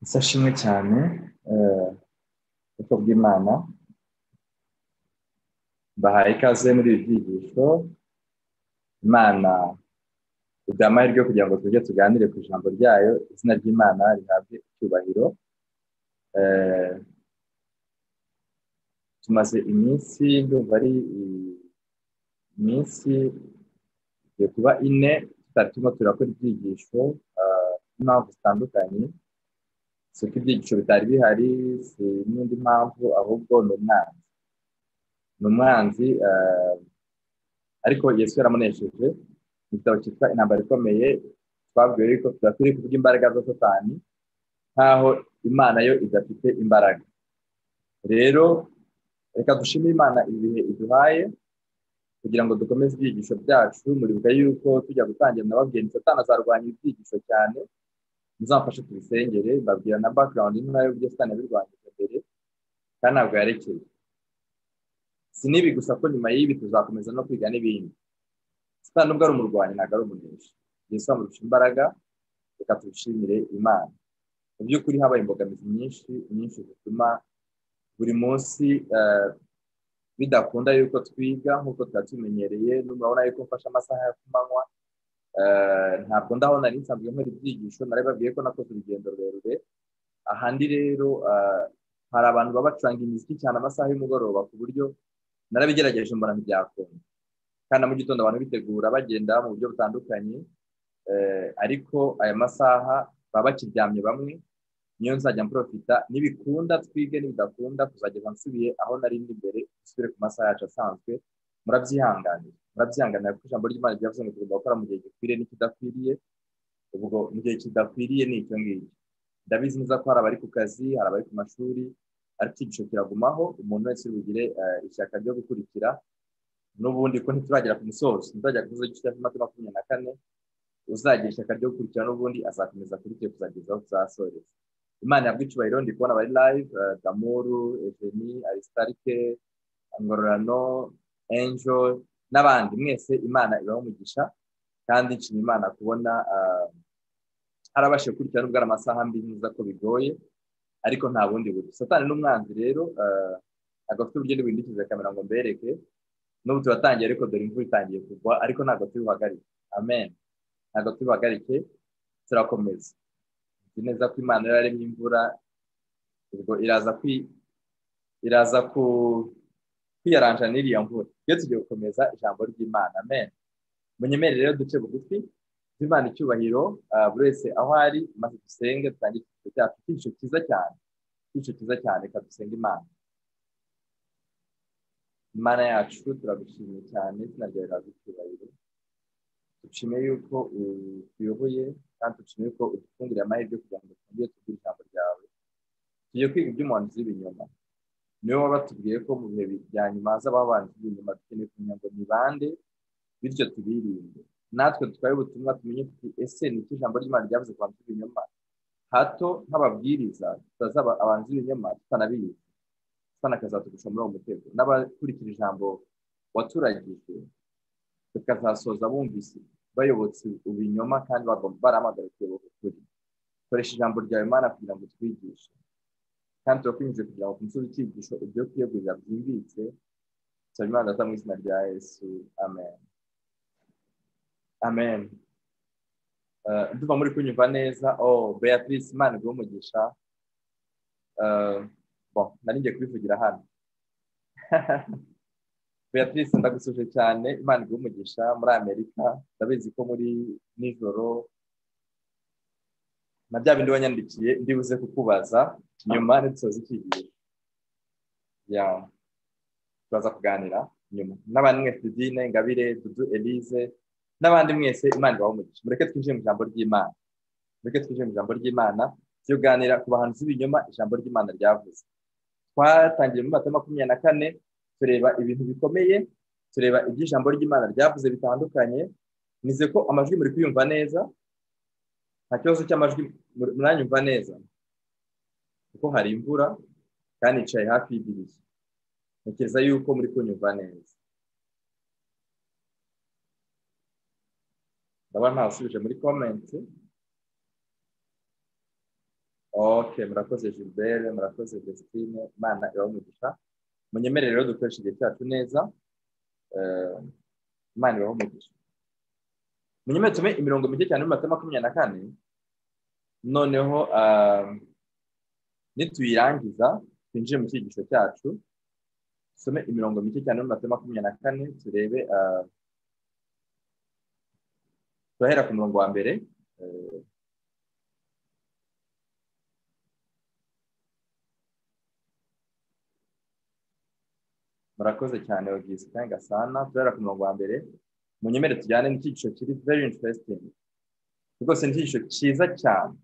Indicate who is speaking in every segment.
Speaker 1: isashi imwe cyane ubwoko bw'imana bahaye ikaze muri ibi byigisho imana iduha amahirwe kugira ngo tujye tuganire ku ijambo ryayo izina ry'imana rihabwe icyubahiro tumaze iminsi ndumva ari iminsi igiye kuba ine tutari turimo turakora ibyigisho impamvu zitandukanye si uko ibyigisho bitari bihari si n'indi mpamvu ahubwo ni umwanzi ni umwanzi ariko yesu yaramunesheje mu gitabo cyitwa intambara ikomeye twabwiwe yuko tuba turi kuvuga imbaraga za satani nk'aho imana yo idafite imbaraga rero reka dushime imana ibihe iduhaye kugira ngo dukomeze ibyigisho byacu muribuka yuko tujya gutangira nababwira ni satana azarwanya ibyigisho cyane muzamfashe tubisengere mbabwira na background nayo byose satani yabirwanyije mbere kandi ntabwo yarekeye si n'ibi gusa ko nyuma y'ibi tuzakomeza no kwiga n'ibindi satani ubwo ari umurwanyi ntabwo ari umuneshi yesu amurusha imbaraga reka tubishimire imana mu by'ukuri habaye imbogamizi nyinshi nyinshi zituma buri munsi bidakunda yuko twiga nk'uko twari tumenyereye murabona yuko mfashe amasaha yo kumanywa ntabwo ndaho nari nsanzwe nkora ibyigisho nari babwiye ko nakoze urugendo rurerure ahandi rero hari abantu baba bacuranga imiziki cyane amasaha y'umugoroba ku buryo narabigerageje mbona ntibyakunda kandi mu gitondo abantu bitegura bagenda mu buryo butandukanye ariko aya masaha baba bakiryamye bamwe niyo nzajya mporofita nibikunda twige nibidakunda kuzageza nsubiye aho nari ndi mbere dusubire ku masaha yacu asanzwe murabyihanganira murabyihanganira kuko ijambo ry'imana ryavuze ngo tugomba gukora mu gihe gikwiriye n'ikidakwiriye ubwo mu gihe kidakwiriye ni icyo ngicyo ndabizi neza ko hari abari ku kazi hari abari ku mashuri ariko igice kiragumaho umuntu wese bugire ishyaka ryo gukurikira n'ubundi ko ntituragera ku musozo ntituzajya ku musozo cya makumyabiri na kane uzagira ishyaka ryo gukurikira n'ubundi azakomeza akurikire kuzageza aho tuzasoreza imana yabwo icyubahiro ndi kubona abari live damuru eveni arisitarike ngororano enjo n'abandi mwese imana ibaho umugisha kandi nshima imana kubona harabashije gukurikira nubwo ari amasaha mbi neza ko bigoye ariko nta bundi buryo satani n'umwanzi rero ntabwo afite uburyo n'ibintu dukize kamera ngo mbereke n'ubu turatangiye ariko dore imvura itangiye kugwa ariko ntabwo turi buhagarike amen ntabwo turi buhagarike turakomeza nzi neza ko imana yararemye imvura ubwo iraza iraza ku kwiyaranja n'iriya mvura iyo tugiye gukomeza ijambo ry'imana amen munyemerere rero duce bugufi imana icyubahiro buri wese aho ari maze dusenge dutange icyiciro cyacu icyiciro cyiza cyane icyiciro cyiza cyane reka dusenge imana imana yacu turagushimiye cyane izina ryawe riraza icyubahiro dushime yuko utuyoboye kandi dushime yuko udufungurira amahirwe kugira ngo twongere tugire ijambo ryawe tugiye kwiga iby'umuhanzi w'ibinyoma niyo baba batubwiye ko mu bihe bya nyuma hazabaho abantu b'ibinyoma dukeneye kumenya ngo ni bande bityo tubirinde natwe dutwaye ubutumwa tumenye tuti ese ni iki ijambo ry'imana ryavuze ku bantu b'ibinyoma hato nk'ababwiriza tutazaba abantu b'ibinyoma tutanabizi tutanakazatugusha muri uwo mutego n'abakurikira ijambo waturagije bakazasoza bumvise bayobotse ibinyoma kandi barahamagara kuyoboka ukuri koresha ijambo ryawe imana kugira ngo twigishe kandi turakwinjiye kugira ngo tumusubize icyigisho ibyo kwiyegurira byimbitse nsaba imana aza mu izina rya yesu amen amen ndumva muri kunyumva neza oh beatrice imana iguhe umugisha nari ngiye kubivugira hano beatrice ndagusuje cyane imana iguhe umugisha muri amerika ndabizi ko muri nijoro na bya bindi wanyandikiye ndibuze kukubaza nyuma ntidusoze ikigiye ya turaza kuganira nyuma n'abandi mwese didine ingabire dudu elise n'abandi mwese imana ibaho umugisha mureke twinjire mu ijambo ry'imana mureke twinjire mu ijambo ry'imana tuganira ku bahanzi b'ibinyoma ijambo ry'imana ryavuze twatangiye muri makumyabiri makumyabiri na kane tureba ibintu bikomeye tureba ibyo ijambo ry'imana ryavuze bitandukanye nize ko amajwi muri kuyumva neza nta kibazo cy'amajwi muranyumva neza kuko hari imvura kandi yicaye hafi y'idirishya ntekereza yuko muri kunyumva neza ndabona ntasubije muri komenti oke murakoze gilbert murakoze desitine imana umugisha munyemerere rero dukoresha igihe cyacu neza eh, imana umugisha munyemerere tume imirongo mike cyane mu mata makumyabiri na kane noneho ah, nituyirangiza twinjire mu cyigisho cyacu dusome imirongo mike cyane mu mata makumyabiri na kane turebe ah, turahera ku murongo wa mbere eh, murakoze cyane wagisita gasana turahera ku murongo wa mbere munyemere tujyane n'ikigisho kiri very interesting rwose ni ikigisho cyiza cyane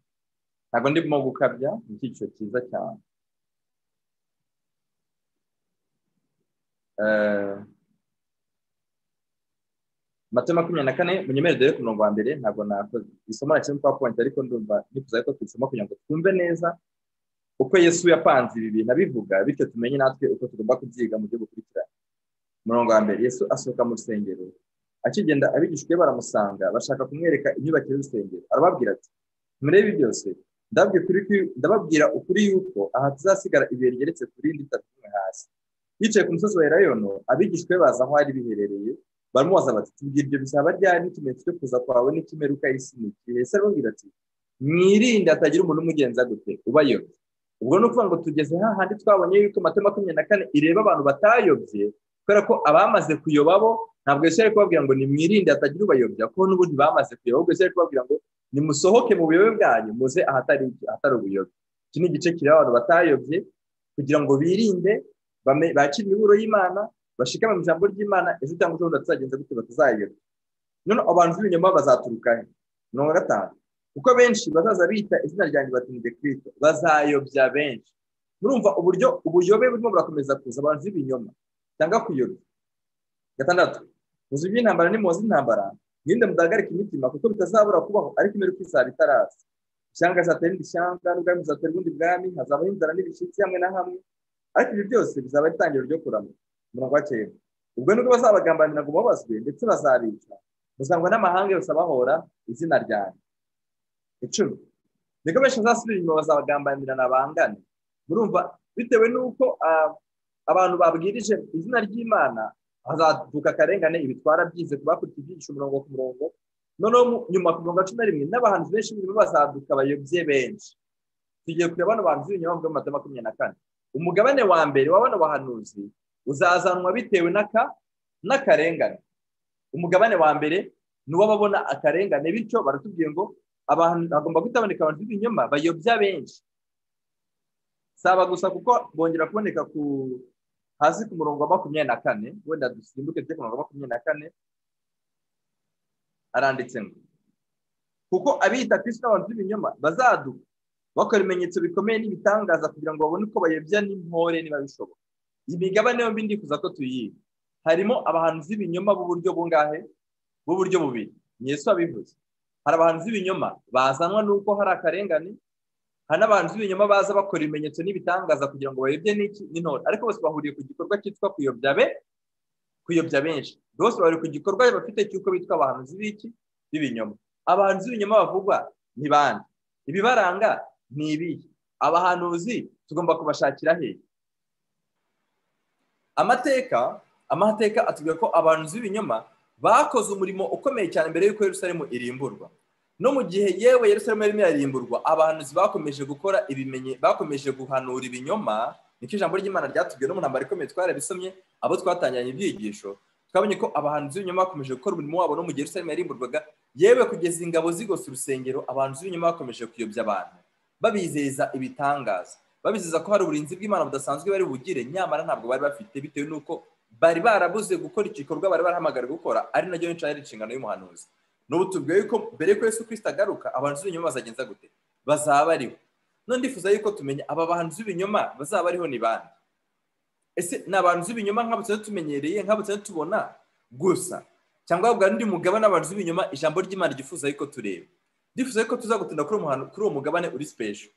Speaker 1: ntabwo ndimo gukabya ni ikigisho cyiza cyane Eh, mata makumyabiri na kane munyemere dore ku murongo wa mbere ntabwo nakoze isomo nakiri kwa point ariko ndumva nifuza ko tubisoma kugira ngo twumve neza uko yesu yapanze ibi bintu abivuga bityo tumenye natwe uko tugomba kubyiga mu byo gukurikirana umurongo wa mbere yesu asohoka mu rusengero akigenda abigishwa be baramusanga bashaka kumwereka inyubako y'urusengero arababwira ati murebe byose ndababwira ukuri ko- ndababwira ukuri yuko aha tuzasigara ibuye rigeretse ku rindi rimwe hasi yicaye ku musozi wa elayono abigishwa be baza aho ari biherereye baramubaza bati tubwira ibyo bizaba ryari n'ikimenyetso cyo kuza kwawe n'ikimeruka y'isi ni ikihe yesu arababwira ati mwirinde hatagira umuntu umugenza gute ubayobye ubwo ni ukuvuga ngo tugeze hahandi twabonye yuko mata makumyabiri na kane ireba abantu batayobye kubera ko abamaze kuyoba bo ntabwo yesu yari kubabwira ngo nimwirinde hatagira ubayobya kuko n'ubundi bamaze kuyoba ahubwo yesu yari kubabwira ngo nimusohoke mu buyobe bwanyu muze ahatari ahatari ubuyobe iki ni igice kireba abantu batayobye kugira ngo birinde bame- bakire imiburo y'imana bashikame mu ijambo ry'imana ejo cyangwa ejobundi tuzagenza gute batazayobya none abantu b'ibinyoma bazaturuka he mirongo na gatanu kuko benshi bazaza bita izina ryanjye batinze kristo bazayobya benshi murumva uburyo ubuyobe burimo burakomeza kuza abantu b'ibinyoma cyangwa kuyobya gatandatu muzi iby'intambara nimuzi intambara mwirinde mudahagarika imitima kuko bitazabura kubaho ariko imperuka izaba itaraza ishyanga rizatera irindi shyanga n'ubwami buzatera ubundi bwami hazabaho inzara n'ibishyitsi hamwe na hamwe ariko ibyo byose bizaba ari itangiriro ryo kurama umurongo wa cyenda ubwo nibwo bazabagambanira ngo mubabazwe ndetse bazabica muzangwa n'amahanga yose abahora izina ryanjye icumi nibwo benshi bazasubira inyuma bazabagambanira bangane murumva bitewe n'uko ah, abantu babwirije izina ry'imana hazaduka akarengane ibitwara byize ku bakurikiye ibyigisho umurongo ku murongo noneho mu- nyuma ku mirongo cumi na rimwe n'abahanzi benshi b'ibinyoma bazaduka abayobye benshi tugiye kureba bano bahanzi b'ibinyoma bavuga mu mata makumyabiri na kane umugabane wa mbere wa bano bahanuzi uzazanwa bitewe n'aka n'akarengane umugabane wa mbere ni uw'ababona akarengane bityo baratubwiye ngo abantu hagomba kutaboneka abantu b'ibinyoma bayobya benshi si aba gusa kuko bongera kuboneka ku hasi ku murongo wa makumyabiri na kane wenda dusimbuke tujye ku murongo wa makumyabiri na kane aranditse ngo kuko abiyita kristo n'abantu b'ibinyoma bazaduka bakora ibimenyetso bikomeye n'ibitangaza kugira ngo babone uko bayobya n'intore niba bishoboka iyi migabane yombi ndifuza ko tuyiga harimo abahanzi b'ibinyoma b'uburyo bungahe b'uburyo bubiri ni yesu wabivuze hari abahanzi b'ibinyoma bazanwa n'uko hari akarengane hari n'abahanzi b'ibinyoma baza bakora ibimenyetso n'ibitangaza kugira ngo bayobye n'iki n'intore ariko bose bahuriye ku gikorwa cyitwa kuyobya be kuyobya benshi bose bahuriye ku gikorwa bafite cy'uko bitwa abahanzi b'iki b'ibinyoma abahanzi b'ibinyoma bavugwa ni bande ibibaranga ni ibihe abahanuzi tugomba kubashakira hehe amateka amateka atubwira ko abahanuzi b'ibinyoma bakoze umurimo ukomeye cyane mbere y'uko yerusalemu irimburwa no mu gihe yewe yerusalemu yarimo irarimburwa abahanuzi bakomeje gukora ibimenye bakomeje guhanura ibinyoma niko ijambo ry'imana ryatubwiye no mu ntambara ikomeye twarabisomye abo twatangiranye ibyigisho twabonye ko abahanuzi b'ibinyoma bakomeje gukora umurimo wabo no mu gihe yerusalemu yarimburwaga yewe kugeza ingabo zigose urusengero abahanuzi b'ibinyoma bakomeje kuyobya abantu babizeza ibitangaza babizeza ko hari uburinzi bw'imana budasanzwe bari bugire nyamara ntabwo bari bafite bitewe n'uko bari barabuze gukora igikorwa bari barahamagariwe gukora ari nacyo benshi ari inshingano y'umuhanuzi n'ubu tubwiye yuko mbere y'uko yesu kirisita agaruka abahanzi b'ibinyoma bazagenza gute bazaba ariho none ndifuza yuko tumenya aba bahanzi b'ibinyoma bazaba ariho ni bande ese ni abahanzi b'ibinyoma nk'abo tuba tumenyereye nk'abo tuba tubona gusa cyangwa wabwira undi mugabane w'abahanzi b'ibinyoma ijambo ry'imana ryifuza yuko tureba ndifuza yuko tuzagutinda kuri uwo muhanu- kuri uwo mugabane uri special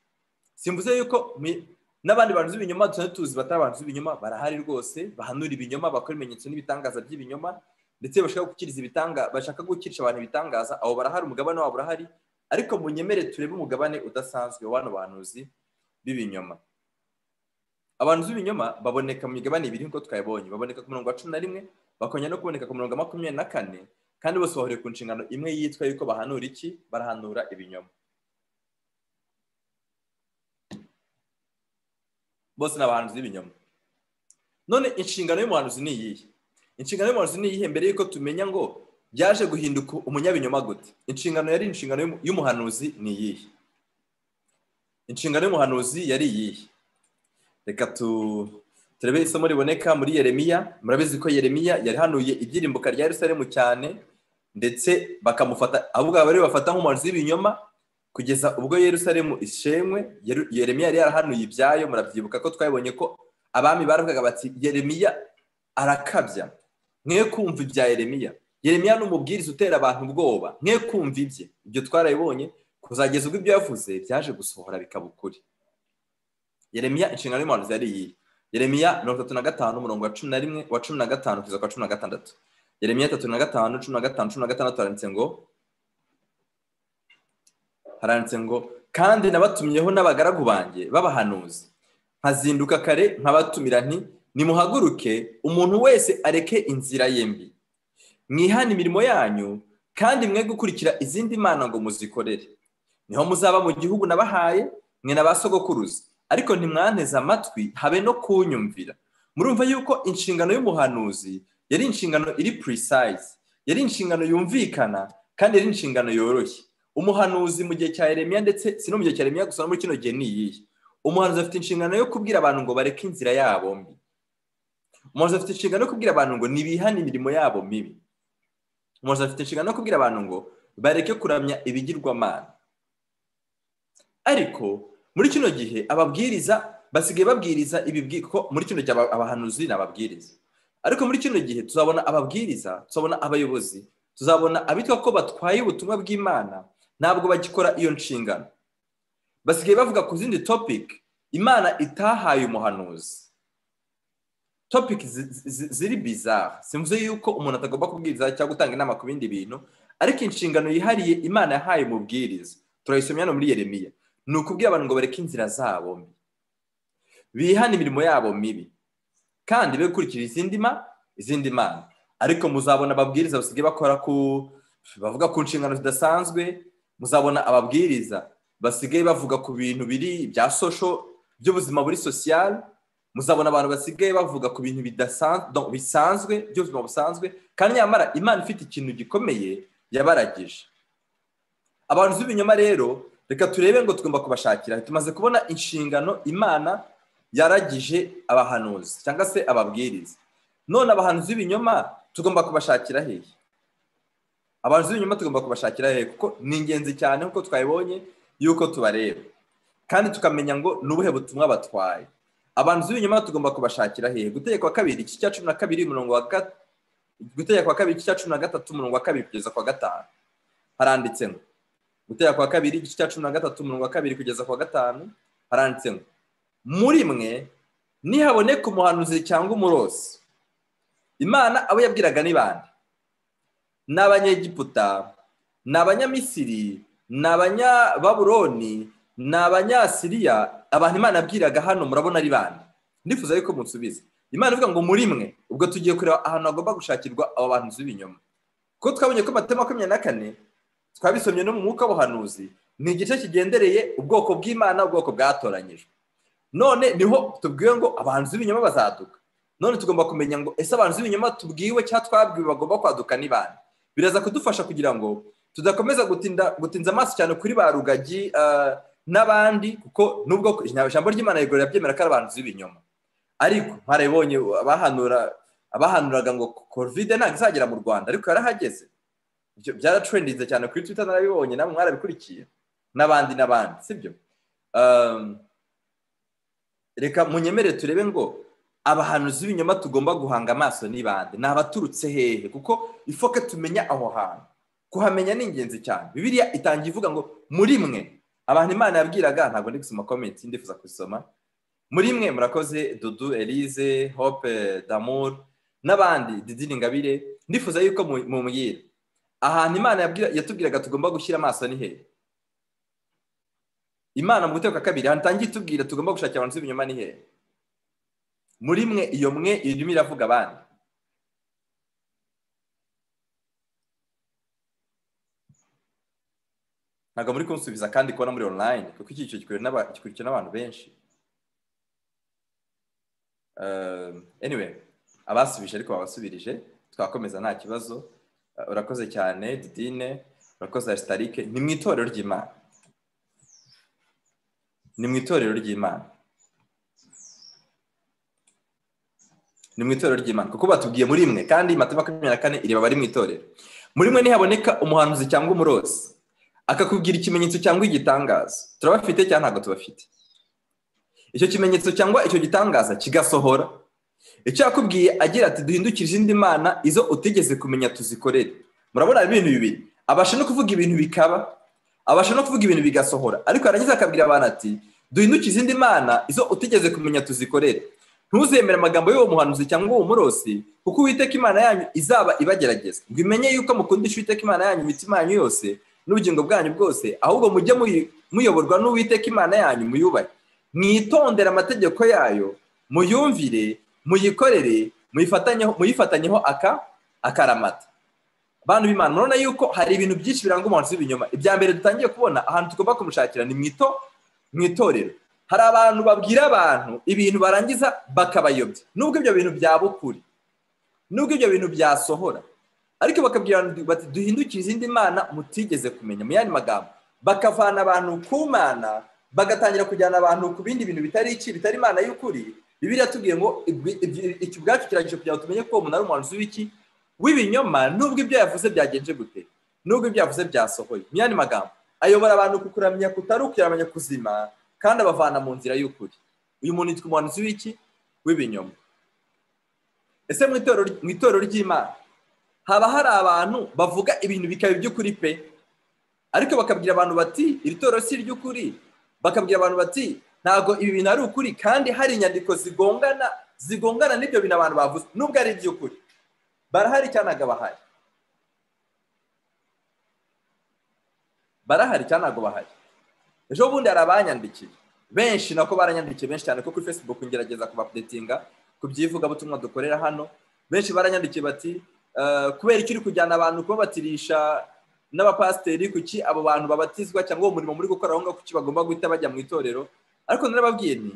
Speaker 1: simvuze yuko mi- n'abandi bantu b'ibinyoma tuba tuzi batari abantu b'ibinyoma barahari rwose bahanura ibinyoma bakora ibimenyetso n'ibitangaza by'ibinyoma ndetse bashaka gukiriza ibitanga bashaka gukirisha abantu ibitangaza abo barahari umugabane wabo urahari ariko munyemere turebe umugabane udasanzwe w'ano bahanuzi b'ibinyoma abantu b'ibinyoma baboneka mu migabane ibiri nk'uko twabibonye baboneka ku murongo wa cumi na rimwe bakongera no kuboneka ku murongo wa makumyabiri na kane kandi bose bahuriye ku nshingano imwe yitwa yuko bahanura iki barahanura ibinyoma bose ni abahanuzi b'ibinyoma none inshingano y'umuhanuzi ni iyihe inshingano y'umuhanuzi ni iyihe mbere y'uko tumenya ngo byaje guhinduka umunyabinyoma gute inshingano yari inshingano y'umuhanuzi ni iyihe inshingano y'umuhanuzi yari iyihe reka turebe isomo riboneka muri yeremiya murabizi ko yeremiya yarihanuye ibyirimbuka rya Yerusalemu cyane ndetse bakamufata abo ngabo rero bafata nk'umuhanuzi w'ibinyoma kugeza ubwo Yerusalemu ishenywe yeremiya yari yarahanuye ibyayo murabyibuka ko twabonye ko abami baravugaga bati yeremiya arakabya mwe kumva ibya yeremiya yeremiya ni umubwiriza utera abantu ubwoba mwe kumva ibye ibyo twarabibonye kuzageza ubwo ibyo yavuze byaje gusohora bikaba ukuri yeremiya inshingano y'umuhanuzi yari iyi yeremiya mirongo itatu na gatanu umurongo wa cumi na rimwe wa cumi na gatanu kugeza kwa cumi na gatandatu yeremiya itatu na gatanu cumi na gatanu cumi na gatandatu haranditse ngo haranditse ngo kandi nabatumyeho n'abagaragu banjye b'abahanuzi nkazinduka kare nkabatumira nti nimuhaguruke umuntu wese areke inzira ye mbi mwihane imirimo yanyu kandi mwe gukurikira izindi mana ngo muzikorere niho muzaba mu gihugu nabahaye mwe na ba sogokuruza ariko ntimwanteze amatwi habe no kunyumvira murumva yuko inshingano y'umuhanuzi yari inshingano iri purisayizi yari inshingano yumvikana kandi yari inshingano yoroshye umuhanuzi mu gihe cya Yeremiya ndetse si no mu gihe cya Yeremiya gusa no muri kino gihe ni iyihe umuhanuzi afite inshingano yo kubwira abantu ngo bareke inzira yabo mbi umuhanuzi afite inshingano yo kubwira abantu ngo ntibihane imirimo yabo mibi umuhanuzi afite inshingano yo kubwira abantu ngo bareke kuramya ibigirwamana ariko muri kino gihe ababwiriza basigaye babwiriza ibi ko muri kino gihe abahanuzi ni ababwiriza ariko muri kino gihe tuzabona ababwiriza tuzabona abayobozi tuzabona abitwa ko batwaye ubutumwa bw'imana ntabwo bagikora iyo nshingano basigaye bavuga ku zindi topiki imana itahaye umuhanuzi topiki ziri bizara simvuze yuko umuntu atagomba kubwiriza cyangwa gutanga inama ku bindi bintu ariko inshingano yihariye imana yahaye umubwiriza turayisomya no muri yeremiya ni ukubwira abantu ngo bareke inzira zabo mbi bihane imirimo yabo mibi kandi be gukurikira izindi ma izindi mana ariko muzabona ababwiriza basigaye bakora ku bavuga ku nshingano zidasanzwe muzabona ababwiriza basigaye bavuga ku bintu biri bya sosho by'ubuzima buri sosiyal muzabona abantu basigaye bavuga ku bintu bisanzwe by'ubuzima busanzwe kandi nyamara imana ifite ikintu gikomeye yabaragije abantu b'ibinyoma rero reka turebe ngo tugomba kubashakira tumaze kubona inshingano imana yaragije abahanuzi cyangwa se ababwiriza none abahanuzi b'ibinyoma tugomba kubashakira hehe abahanuzi b'ibinyoma tugomba kubashakira hehe kuko ni ingenzi cyane nk'uko twabibonye yuko tubareba kandi tukamenya ngo ni ubuhe butumwa batwaye abahanuzi b'ibinyoma tugomba kubashakira hehe gutegekwa kabiri iki cya cumi na kabiri umurongo wa gutegekwa kabiri iki cya cumi na gatatu umurongo wa kabiri kugeza kwa gatanu haranditsemo gutera kwa kabiri igice cya cumi na gatatu umurongo wa kabiri kugeza kwa gatanu haranditse ngo muri mwe nihaboneka umuhanuzi cyangwa umurozi imana abo yabwiraga ni bande ni abanyegiputa ni abanyamisiri ni abanyababuroni ni abanyasiriya abantu imana yabwiraga hano murabona ari bande ndifuza yuko munsubiza imana ivuga ngo muri mwe ubwo tugiye kureba ahantu hagomba gushakirwa abo bantu b'ibinyoma kuko twabonye ko matema makumyabiri na kane twabisomye no mu mwuka w'ubuhanuzi ni igice kigendereye ubwoko bw'imana ubwoko bwatoranyijwe none niho tubwiwe ngo abahanzi b'ibinyoma bazaduka none tugomba kumenya ngo ese abahanzi b'ibinyoma tubwiwe cyangwa twabwiwe bagomba kwaduka ni bande biraza kudufasha kugira ngo tudakomeza gutinza amaso cyane kuri ba rugagi n'abandi kuko nubwo ijambo ry'imana rigorora ryemera ko ari abahanzi b'ibinyoma ariko mwarabibonye abahanuraga ngo kovide ntabwo izagera mu rwanda ariko yarahageze byaratrendinze cyane kuri twita narabibonye namwe mwarabikurikiye n'abandi n'abandi sibyo reka munyemere turebe ngo abahanuzi b'ibinyoma tugomba guhanga amaso n'ibande ni abaturutse hehe kuko ifoke tumenya aho hantu kuhamenya ni ingenzi cyane bibiriya itangiye ivuga ngo muri mwe abantu imana yabwiraga ntabwo ndi gusoma komenti ndifuza kuzisoma muri mwe murakoze dudu elize hope damur n'abandi didini ngabire ndifuza yuko mumubwira ahantu imana yatubwiraga tugomba gushyira amaso ni hehe imana mu guteka kabiri hatangiye itubwira tugomba gushakira abantu z'ibinyoma ni hehe muri mwe iyo mwe irimo iravuga abandi ntabwo muri kunsubiza kandi kubona muri online kuko iki gikurikiwe n'abantu benshi anyway abasubije ariko babasubirije twakomeza nta kibazo urakoze cyane didine urakoze arisitarike ni mu itorero ry'imana ni mu itorero ry'imana ni mu itorero ry'imana kuko batubwiye muri mwe kandi matema makumyabiri na kane ireba abari mu itorero muri mwe ntihaboneka umuhanuzi cyangwa umurozi akakubwira ikimenyetso cyangwa igitangaza turabafite cyangwa ntabwo tubafite icyo kimenyetso cyangwa icyo gitangaza kigasohora icyo yakubwiye agira ati duhindukire izindi mana izo utigeze kumenya tuzikorere murabona ibintu bibiri abasha no kuvuga ibintu bikaba abasha no kuvuga ibintu bigasohora ariko yarangiza akabwira abantu ati duhindukire izindi mana izo utigeze kumenya tuzikorere ntuzemere amagambo y'uwo muhanuzi cyangwa uwo murosi kuko uwiteka imana yanyu izaba ibagerageza ngo imenye yuko mukundisha uwiteka imana yanyu imitima yanyu yose n'ubugingo bwanyu bwose ahubwo mujye muyoborwa n'uwiteka imana yanyu muyubahe mwitondere amategeko yayo muyumvire muyikorere muyifatanyeho aka akaramata bantu b'imana murabona yuko hari ibintu byinshi biranga umuntu w'ibinyoma ibya mbere dutangiye kubona ahantu tugomba kumushakira ni mu itorero hari abantu babwira abantu ibintu barangiza bakabayobya nubwo ibyo bintu byaba ukuri nubwo ibyo bintu byasohora ariko bakabwira bati duhindukire izindi mana mutigeze kumenya mu yandi magambo bakavana abantu ku mana bagatangira kujyana abantu ku bindi bintu bitari iki bitari imana y'ukuri bibiri yatubwiye ngo iki ubwacu kirangije kugira ngo tumenye ko uwo ari umuhanzi w'iki w'ibinyoma nubwo ibyo yavuze byagenje gute nubwo ibyo yavuze byasohoye mu yandi magambo ayobora abantu ku kuramya kutari ukuramya kuzima kandi abavana mu nzira y'ukuri uyu muntu yitwa umuhanzi w'iki w'ibinyoma ese mu itorero ry'imana haba hari abantu bavuga ibintu bikaba iby'ukuri pe ariko bakabwira abantu bati iri toro si iry'ukuri bakabwira abantu bati ntabwo ibi bintu ari ukuri kandi hari inyandiko zigongana zigongana n'ibyo bintu abantu bavuze nubwo ari iby'ukuri barahari cyangwa ntabwo bahari barahari cyangwa ntabwo bahari ejo bundi hari abanyandikiye benshi nako baranyandikiye benshi cyane ko kuri facebook ngerageza kubapudetinga ku byivugabutumwa dukorera hano benshi baranyandikiye bati kubera icyo uri kujyana abantu kubabatirisha n'abapasiteri kuki abo bantu babatizwa cyangwa uwo murimo muri gukora aho ngaho kuki bagomba guhita bajya mu itorero ariko narababwiye ni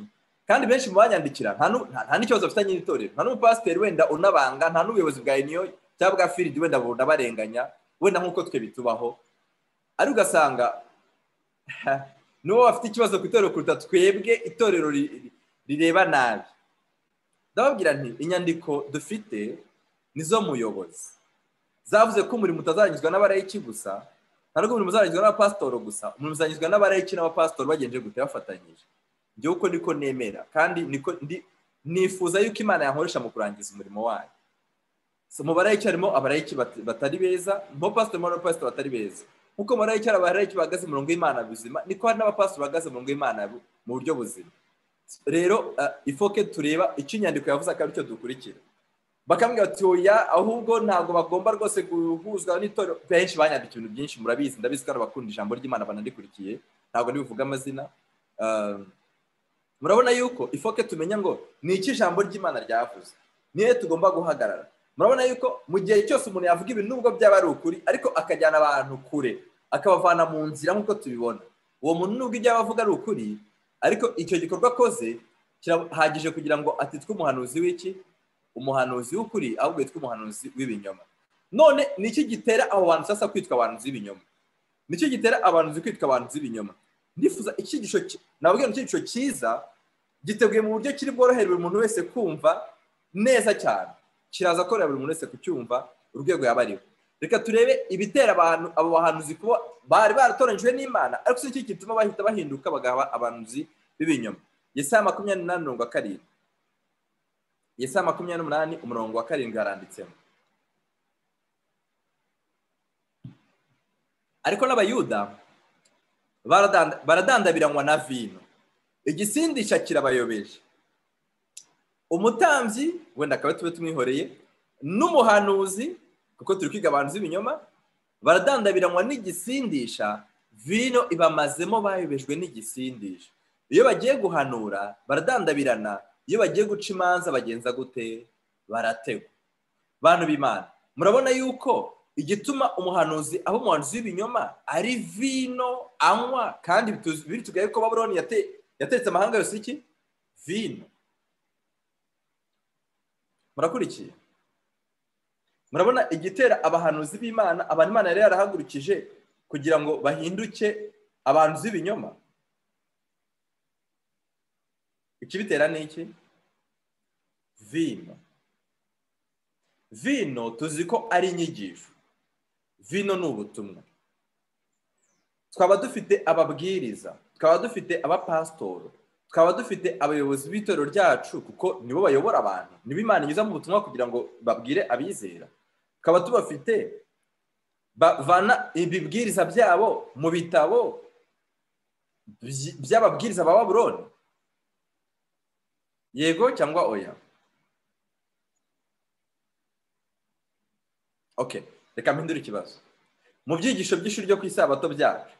Speaker 1: kandi benshi mu banyandikira nta n'ikibazo bafitanye n'itorero nta n'umupasiteri wenda unabanga nta n'ubuyobozi bwa iniyo cyangwa bwa firidi wenda bunabarenganya wenda nk'uko twe bitubaho ariko ugasanga n'uwo bafite ikibazo ku itorero kuruta twebwe itorero rireba nabi ndababwira nti inyandiko dufite nizo muyobozi zavuze ko umurimo utazanyuzwa n'abarayiki gusa ntabwo umurimo uzanyuzwa n'abapasitoro gusa umurimo uzanyuzwa n'abarayiki n'abapasitoro bagenje gute bafatanyije njye uko niko nemera kandi niko nifuza yuko imana yankoresha mu kurangiza umurimo wayo mu barayiki harimo abarayiki batari beza mu bapasitoro harimo abapasitoro batari beza nkuko mu barayiki hari abarayiki bahagaze umurongo w'imana buzima niko hari n'abapasitoro bahagaze umurongo w'imana mu buryo buzima rero ifoke tureba icyo inyandiko yavuze akaba aricyo dukurikira bakambwira bati oya ahubwo ntabwo bagomba rwose guhuzwa n'itorero benshi banyandika ibintu byinshi murabizi ndabizi ko ari abakunda ijambo ry'imana banarikurikiye ntabwo ntibivuge amazina murabona yuko ifoke tumenya ngo ni iki ijambo ry'imana ryavuze niyo tugomba guhagarara murabona yuko mu gihe cyose umuntu yavuga ibintu nubwo byaba ari ukuri ariko akajyana abantu kure akabavana mu nzira nk'uko tubibona uwo muntu nubwo ibyo yaba avuga ari ukuri ariko icyo gikorwa akoze kirahagije kugira ngo atitwe umuhanuzi w'iki umuhanuzi w'ukuri ahubwo yitwa umuhanuzi w'ibinyoma none ni iki gitera abo bantu sasa kwitwa abanuzi b'ibinyoma ni iki gitera abanuzi kwitwa abanuzi b'ibinyoma ndifuza icyigisho nababwira icyigisho cyiza giteguye mu buryo kiri bworohere buri muntu wese kumva neza cyane kiraza korera buri muntu wese kucyumva urwego yaba ariho reka turebe ibitera abantu abo bahanuzi kuba bari baratoranyijwe n'imana ariko si iki gituma bahita bahinduka bagaba abanuzi b'ibinyoma yesaya makumyabiri na mirongo karindwi yesaya makumyabiri n'umunani umurongo wa karindwi haranditsemo ariko n'abayuda baradandabiranywa na vino igisindisha kirabayobeje umutambyi wenda akaba tube tumwihoreye n'umuhanuzi kuko turi kwiga abantu z'ibinyoma baradandabiranywa n'igisindisha vino ibamazemo bayobejwe n'igisindisha iyo bagiye guhanura baradandabirana iyo bagiye guca imanza bagenza gute barategwa bantu b'imana murabona yuko igituma umuhanuzi aho umuhanuzi w'ibinyoma ari vino anywa kandi biri tugaye ko baburoni yatetse amahanga yose iki vino murakurikiye murabona igitera abahanuzi b'imana abantu imana yari yarahagurukije kugira ngo bahinduke abantu z'ibinyoma ikibitera ni iki vino vino tuzi ko ari inyigisho vino ni ubutumwa twaba dufite ababwiriza twaba dufite abapasitoro twaba dufite abayobozi b'itorero ryacu kuko nibo bayobora abantu nibo imana inyuza mu butumwa kugira ngo babwire abizera tukaba tubafite bavana ibibwiriza byabo mu bitabo by'ababwiriza ba baburoni yego cyangwa oya oke reka mpindure ikibazo mu byigisho by'ishuri ryo ku isabato byacu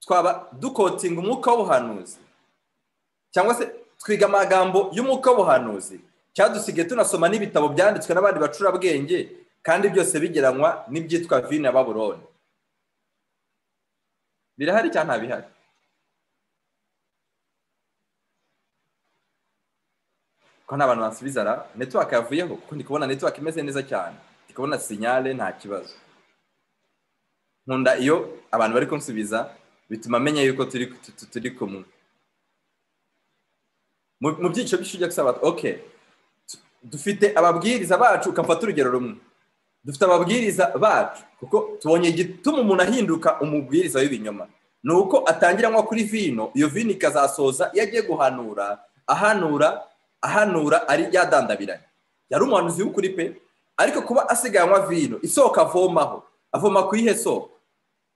Speaker 1: twaba dukotinga umwuka w'ubuhanuzi cyangwa se twiga amagambo y'umwuka w'ubuhanuzi cyadusigaye tunasoma n'ibitabo byanditswe n'abandi bacurabwenge kandi byose bigeranywa n'ibyitwa vino ya baburoni birahari cyangwa ntabihari ko nta bantu bansubiza ra netiwake yavuyeho kuko ndi kubona netiwake imeze neza cyane ndi kubona sinyare nta kibazo nkunda iyo abantu bari kunsubiza bituma amenya yuko turi kumwe mu byiciro by'ishuri rya gusaba oke dufite ababwiriza bacu ukamfata urugero rumwe dufite ababwiriza bacu kuko tubonye igituma umuntu ahinduka umubwiriza w'ibinyoma ni uko atangira nko kuri vino iyo vino ikazasoza iyo agiye guhanura ahanura ahanura ari yadandabiranye yari umuhanuzi w'ukuri pe ariko kuba asigaye vino isoko avomaho avoma ku ihe soko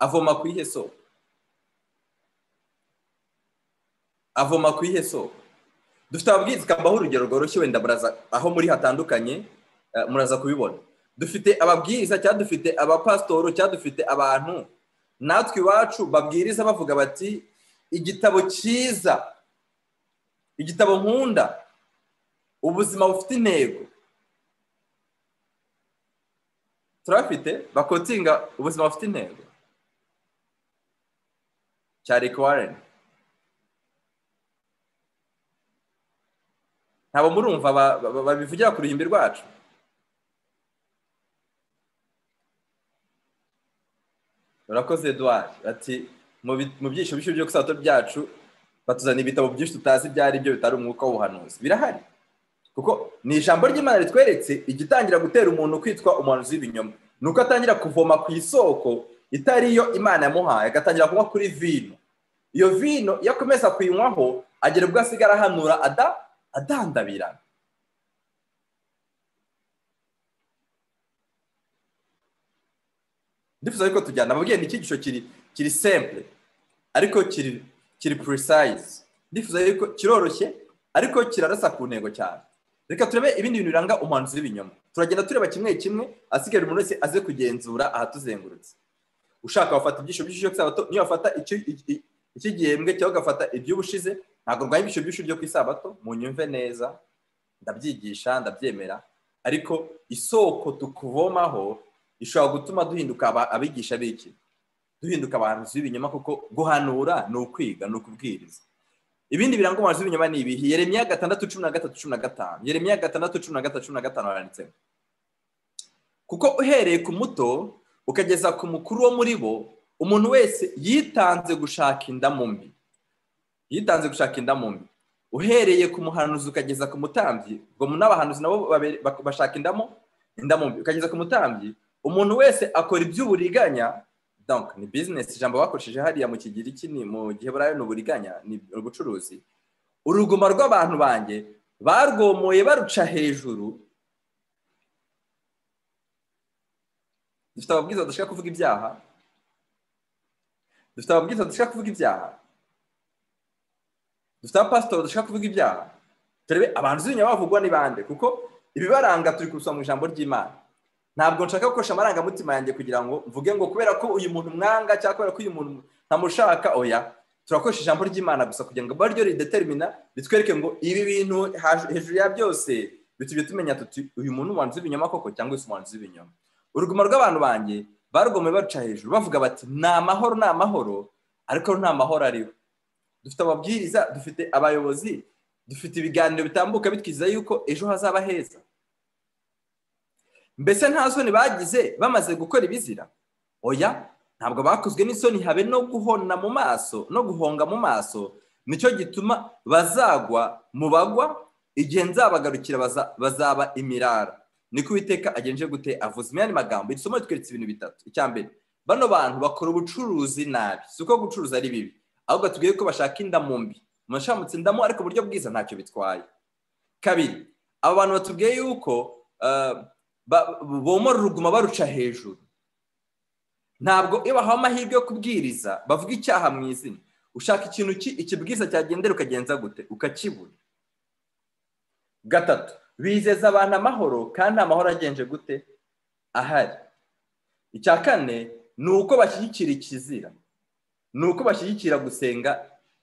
Speaker 1: avoma ku ihe soko avoma ku ihe soko dufite ababwiriza ukabaho urugero rworoshye wenda muraza aho muri hatandukanye muraza kubibona dufite ababwiriza cyangwa dufite abapasitoro cyangwa dufite abantu natwe iwacu babwiriza bavuga bati igitabo cyiza igitabo nkunda ubuzima bufite intego turafite bakotinga ubuzima bufite intego cya rike wareni ntabwo murumva babivugira ku ruhimbi rwacu urakoze eduwari ati mu byiciro byinshi byo gusato byacu batuzana ibitabo byinshi tutazi ibyo ari byo bitari umwuka w'ubuhanuzi birahari kuko ni ijambo ry'imana ritweretse igitangira gutera umuntu kwitwa umuhanuzi w'ibinyoma ni uko atangira kuvoma ku isoko itari yo imana yamuhaye agatangira kunywa kuri vino iyo vino iyo akomeza kuyinywaho agera ubwo asigara ahanura adandabirana ndifuza ariko tujyana ababwiye ni icyigisho kiri semple ariko kiri purisayizi ndifuza yuko kiroroshye ariko kirarasa ku ntego cyane reka turebe ibindi bintu biranga umuhanuzi w'ibinyoma turagenda tureba kimwe kimwe asigaye umuntu wese aze kugenzura ahatuzengurutse ushaka wafata ibyishyu by'ishuri cy'isabato niyo wafata iki gihembwe cyangwa ugafata iby'ubushize ntabwo urwanya ibyishyu by'ishuri ryo ku isabato mu nyumve neza ndabyigisha ndabyemera ariko isoko tukuvomaho ishobora gutuma duhinduka abigisha b'iki duhinduka abahanuzi b'ibinyoma kuko guhanura ni ukwiga ni ukubwiriza ibindi biranga umuhanuzi w'ibinyoma ni ibihi yeremiya gatandatu cumi na gatatu cumi na gatanu yeremiya gatandatu cumi na gatatu cumi na gatanu haranditsemo kuko uhereye ku muto ukageza ku mukuru wo muri bo umuntu wese yitanze gushaka inda mu mbi yitanze gushaka inda mu mbi uhereye ku muhanuzi ukageza ku mutambyi ubwo n'abahanuzi nabo bashaka indamo inda mu mbi ukageza ku mutambyi umuntu wese akora iby'uburiganya donc ni bizinesi ijambo bakoresheje hariya mu kigiriki ni mu gihe burayo ni uburiganya ni ubucuruzi uruguma rw'abantu banjye barwomoye baruca hejuru dufite ababwiza badashaka kuvuga ibyaha dufite ababwiza badashaka kuvuga ibyaha dufite abapasitori badashaka kuvuga ibyaha turebe abantu z'inyuma bavugwa ni bande kuko ibibaranga turi kubisoma mu ijambo ry'imana ntabwo nshaka gukoresha amarangamutima yanjye kugira ngo mvuge ngo kubera ko uyu muntu mwanga cyangwa kubera ko uyu muntu ntamushaka oya turakoresha ijambo ry'imana gusa kugira ngo abe ryo ridetermina ritwereke ngo ibi bintu hejuru ya byose bitujye tumenya tuti uyu muntu umuhanzi w'ibinyoma koko cyangwa se umuhanzi w'ibinyoma urugomo rw'abantu banjye barugomeye baruca hejuru bavuga bati ni amahoro ni amahoro ariko nta mahoro ariho dufite ababwiriza dufite abayobozi dufite ibiganiro bitambuka bitwiza yuko ejo hazaba heza mbese nta soni bagize bamaze gukora ibizira oya ntabwo bakozwe n'isoni habe no guhona mu maso no guhonga mu maso nicyo gituma bazagwa mu bagwa igihe nzabagarukira bazaba imirara niko uwiteka agenje gute avuze imyanya magambo iri somo ritweretse ibintu bitatu icya mbere bano bantu bakora ubucuruzi nabi si uko gucuruza ari bibi ahubwo tubwiye ko bashaka indamu mbi umuntu indamu ariko uburyo bwiza ntacyo bitwaye kabiri aba bantu batubwiye yuko bomora uruguma baruca hejuru ntabwo iyo bahawe amahirwe yo kubwiriza bavuga icyaha mu izina ushaka ikintu ki ikibwiza cyagendera ukagenza gute ukakibura gatatu bizeza abantu amahoro kandi nta mahoro agenje gute ahari icya kane ni uko bashyigikira ikizira ni uko bashyigikira gusenga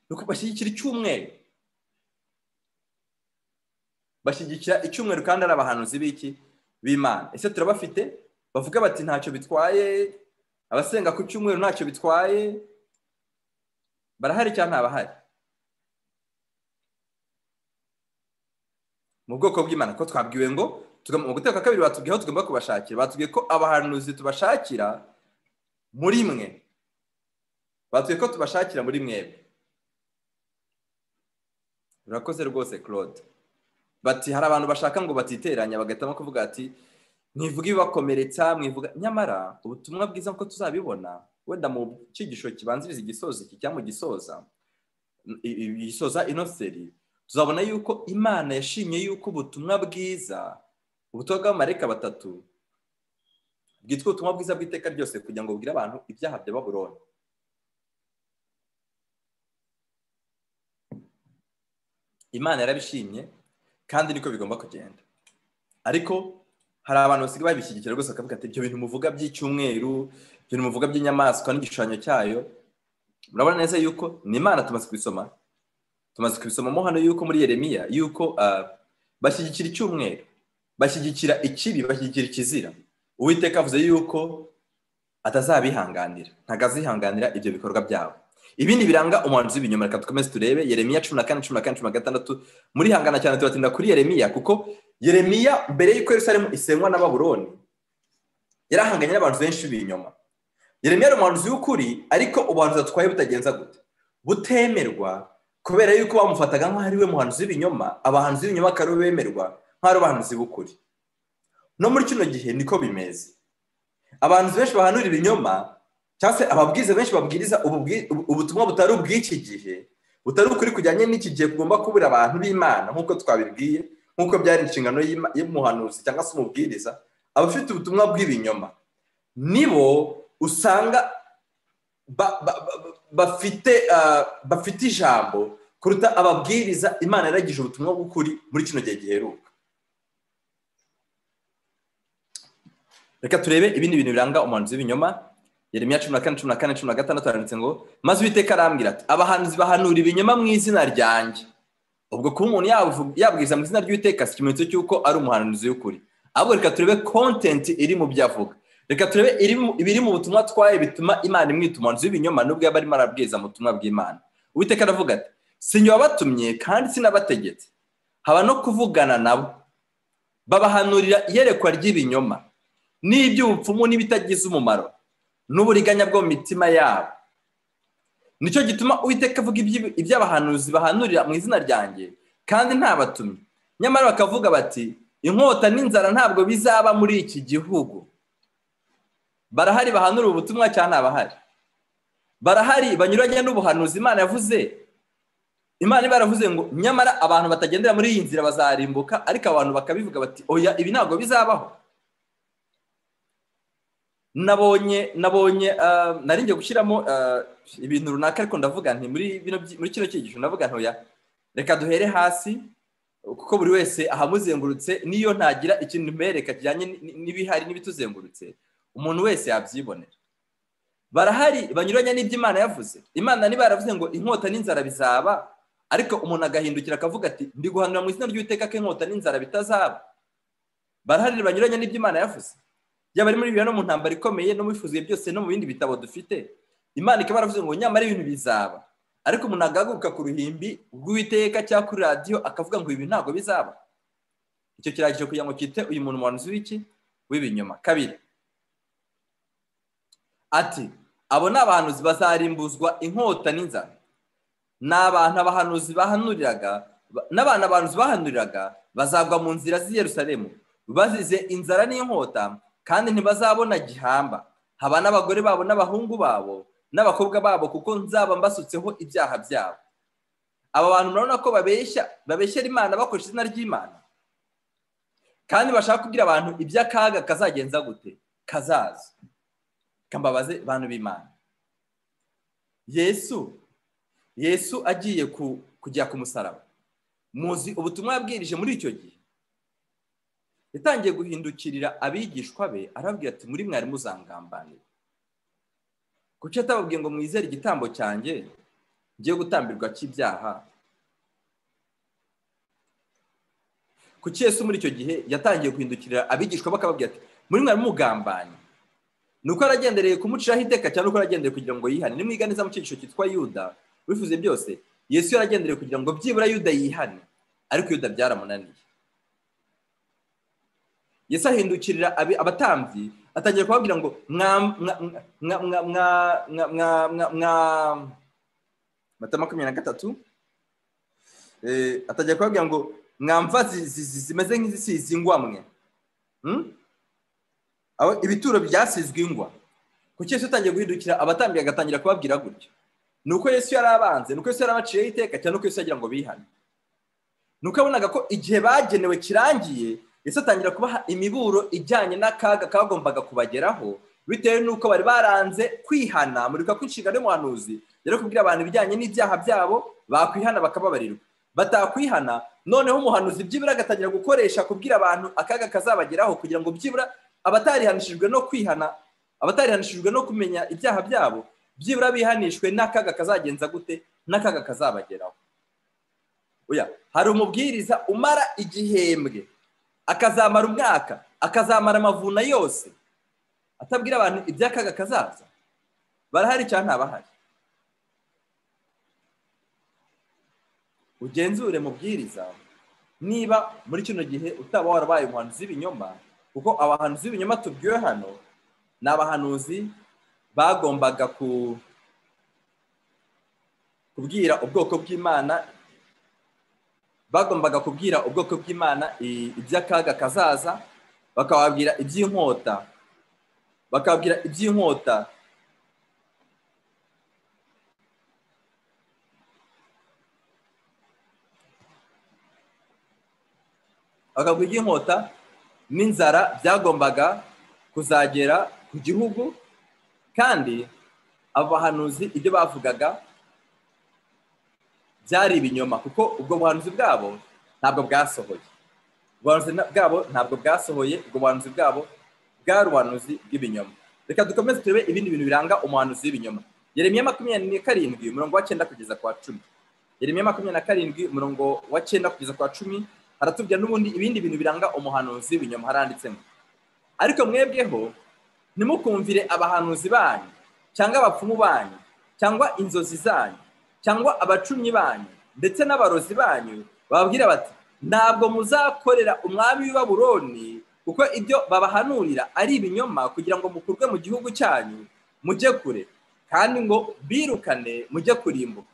Speaker 1: ni uko bashyigikira icyumweru bashyigikira icyumweru kandi ari abahanuzi b'iki b'imana ese turabafite bavuga bati ntacyo bitwaye abasenga ku cyumweru ntacyo bitwaye barahari cyangwa ntabahari mu bwoko bw'imana ko twabwiwe ngo mu guteka kabiri batubwiye aho tugomba kubashakira batubwiye ko abahanuzi tubashakira muri mwe batubwiye ko tubashakira muri mwebwe urakoze rwose claude bati hari abantu bashaka ngo batiteranya bagahitamo kuvuga ati mwivuga ibibakomeretsa mwivuga nyamara ubutumwa bwiza ko tuzabibona wenda mu cyigisho kibanziriza igisozi kijya mu gisoza gisoza inoseri tuzabona yuko imana yashimye yuko ubutumwa bwiza ubutumwa bw'abamareka batatu bwitwa ubutumwa bwiza bw'iteka ryose kugira ngo bubwire abantu ibyaha bya baburoni imana yarabishimye kandi niko bigomba kugenda ariko hari abantu basigaye babishyigikira rwose bakavuga ati ibyo bintu muvuga by'icyumweru ibyo bintu muvuga by'inyamaswa n'igishushanyo cyayo murabona neza yuko ni imana tumaze kubisoma tumaze kubisomamo hano yuko muri yeremiya yuko bashyigikira icyumweru bashyigikira ikibi bashyigikira ikizira uwiteka avuze yuko atazabihanganira ntabwo azihanganira ibyo bikorwa byabo ibindi biranga umuhanzi w'ibinyoma reka dukomeze turebe yeremiya cumi na kane cumi na kane cumi na gatandatu murihangana cyane tubatinda kuri yeremiya kuko yeremiya mbere y'uko Yerusalemu isenywa na baburoni yarahanganye n'abantu benshi b'ibinyoma yeremiya ari umuhanzi w'ukuri ariko ubuhanzi atwaye butagenza gute butemerwa kubera yuko bamufataga nk'aho ari we muhanzi w'ibinyoma abahanzi b'ibinyoma akaba aribo bemerwa nk'aho ari abahanzi b'ukuri no muri kino gihe niko bimeze abantu benshi bahanura ibinyoma cyangwa se ababwiriza benshi babwiriza ubutumwa butari ubw'iki gihe butari ukuri kujyanye n'iki gihe tugomba kubura abantu b'imana nk'uko twabibwiye nk'uko byari inshingano y'umuhanuzi cyangwa se umubwiriza abafite ubutumwa bw'ibinyoma nibo usanga bafite ijambo kuruta ababwiriza imana yaragije ubutumwa bw'ukuri muri kino gihe giheruka reka turebe ibindi bintu biranga umuhanuzi w'ibinyoma yeremiya cumi na kane cumi na kane cumi na gatandatu haranditse ngo maze uwiteka arambwira ati abahanuzi bahanura ibinyoma mu izina ryanjye ubwo kuba umuntu yabwiriza mu izina ry'uwiteka si ikimenyetso cy'uko ari umuhanuzi w'ukuri ahubwo reka turebe kontenti iri mu byo avuga reka turebe ibiri mu butumwa atwaye bituma imana imwita umuhanzi w'ibinyoma n'ubwo yaba arimo arabwiriza mu butumwa bw'imana uwiteka aravuga ati sinjye wabatumye kandi sinabategetse haba no kuvugana nabo babahanurira iyerekwa ry'ibinyoma n'iby'ubupfumu n'ibitagize umumaro n'uburiganya bwo mu mitima yabo nicyo gituma uwiteka avuga iby'abahanuzi bahanurira mu izina ryanjye kandi ntabatumye nyamara bakavuga bati inkota n'inzara ntabwo bizaba muri iki gihugu barahari bahanura ubutumwa cyangwa ntabahari barahari banyuranye n'ubuhanuzi imana yavuze imana iba yaravuze ngo nyamara abantu batagendera muri iyi nzira bazarimbuka ariko abantu bakabivuga bati oya ibi ntabwo bizabaho nabonye nabonye narinjye gushyiramo ibintu runaka ariko ndavuga nti muri kino cyigisho ndavuga ntoya reka duhere hasi kuko buri wese ahamuzengurutse n'iyo ntagira ikintu mbereka kijyanye n'ibihari n'ibituzengurutse umuntu wese yabyibonera barahari banyuranye n'ibyo imana yavuze imana niba yaravuze ngo inkota n'inzara bizaba ariko umuntu agahindukira akavuga ati ndi guhanura mu izina ry'uwiteka ko inkota n'inzara bitazaba barahari banyuranye n'ibyo imana yavuze yaba ari muri bibiri no mu ntambaro ikomeye no mu bifuzuye byose no mu bindi bitabo dufite imana ikaba yaravuze ngo nyamara ibintu bizaba ariko umuntu agahaguruka ku ruhimbi rw'uwiteka cyangwa kuri radiyo akavuga ngo ibi ntabwo bizaba icyo kirangije kugira ngo cyite uyu muntu umuhanuzi w'iki w'ibinyoma kabiri ati abo ni abahanuzi bazarimbuzwa inkota n'inzara ni abantu abahanuzi bahanuriraga n'abantu abahanuzi bahanuriraga bazagwa mu nzira z'i Yerusalemu bazize inzara n'inkota kandi ntibazabona gihamba haba n'abagore babo n'abahungu babo n'abakobwa babo kuko nzaba mbasutseho ibyaha byabo aba bantu murabona ko babeshya babeshyera imana bakoresha izina ry'imana kandi bashaka kubwira abantu iby'akaga kazagenza gute kazaza kambabaze bantu b'imana yesu yesu agiye kujya ku musaraba muzi ubutumwa yabwirije muri icyo gihe yatangiye guhindukirira abigishwa be arababwira ati muri mwari muzangambanira kuki atababwiye ngo mwizere igitambo cyanjye ngiye gutambirwa cy'ibyaha kuki Yesu muri icyo gihe yatangiye guhindukirira abigishwa bakababwira ati muri mwari mugambanye ni uko aragendereye kumuciraho iteka cyangwa uko aragendereye kugira ngo yihane nimwiganiza mu cyigisho cyitwa yuda wifuze byose yesu yaragendereye kugira ngo byibura yuda yihane ariko yuda byaramunaniye yesu ahindukirira abatambyi atangira kubabwira ngo mata makumyabiri na gatatu atangira kubabwira ngo mwamva zimeze nk'izisize ingwa mwe ibituro byasizwe ingwa kuki Yesu utangiye guhindukira abatambyi agatangira kubabwira gutyo ni uko yesu yari abanze ni uko yesu yari abaciyeho iteka cyane uko yesu yagira ngo bihane ni uko yabonaga ko igihe bagenewe kirangiye Yesu atangira kubaha imiburo ijyanye n'akaga kagombaga kubageraho bitewe n'uko bari baranze kwihana muri kwa kw'inshingano y'umuhanuzi rero kubwira abantu ibijyanye n'ibyaha byabo bakwihana bakababarirwa batakwihana noneho umuhanuzi byibura agatangira gukoresha kubwira abantu akaga kazabageraho kugira ngo byibura abatarihanishijwe no kwihana abatarihanishijwe no kumenya ibyaha byabo byibura bihanishwe n'akaga kazagenza gute n'akaga kazabageraho hari umubwiriza umara igihembwe akazamara umwaka akazamara amavuna yose atabwira abantu iby'akaga kazaza barahari cyangwa ntabahari ugenzure mubwiriza niba muri kino gihe utaba warabaye umuhanuzi w'ibinyoma kuko abahanuzi b'ibinyoma tubwiwe hano ni abahanuzi bagombaga kubwira ubwoko bw'imana bagombaga kubwira ubwoko bw'imana iby'akaga kazaza bakababwira iby'inkota bakababwira iby'inkota bakabwira iby'inkota n'inzara byagombaga kuzagera ku gihugu kandi abo bahanuzi ibyo bavugaga byari ibinyoma kuko ubwo buhanuzi bwabo ntabwo bwasohoye ubuhanuzi bwabo ntabwo bwasohoye ubwo buhanuzi bwabo bwari ubuhanuzi bw'ibinyoma reka dukomeze turebe ibindi bintu biranga umuhanuzi w'ibinyoma yeremiya makumyabiri na karindwi umurongo wa cyenda kugeza ku wa cumi yeremiya makumyabiri na karindwi umurongo wa cyenda kugeza ku wa cumi haratubwira n'ubundi ibindi bintu biranga umuhanuzi w'ibinyoma haranditsemo ariko mwebweho ntimukumvire abahanuzi banyu cyangwa abapfumu banyu cyangwa inzozi zanyu cyangwa abacumyi banyu ndetse n'abarozi banyu bababwira bati ntabwo muzakorera umwami w'ibaburoni kuko ibyo babahanurira ari ibinyoma kugira ngo mukurwe mu gihugu cyanyu mujye kure kandi ngo birukane mujye kurimbuka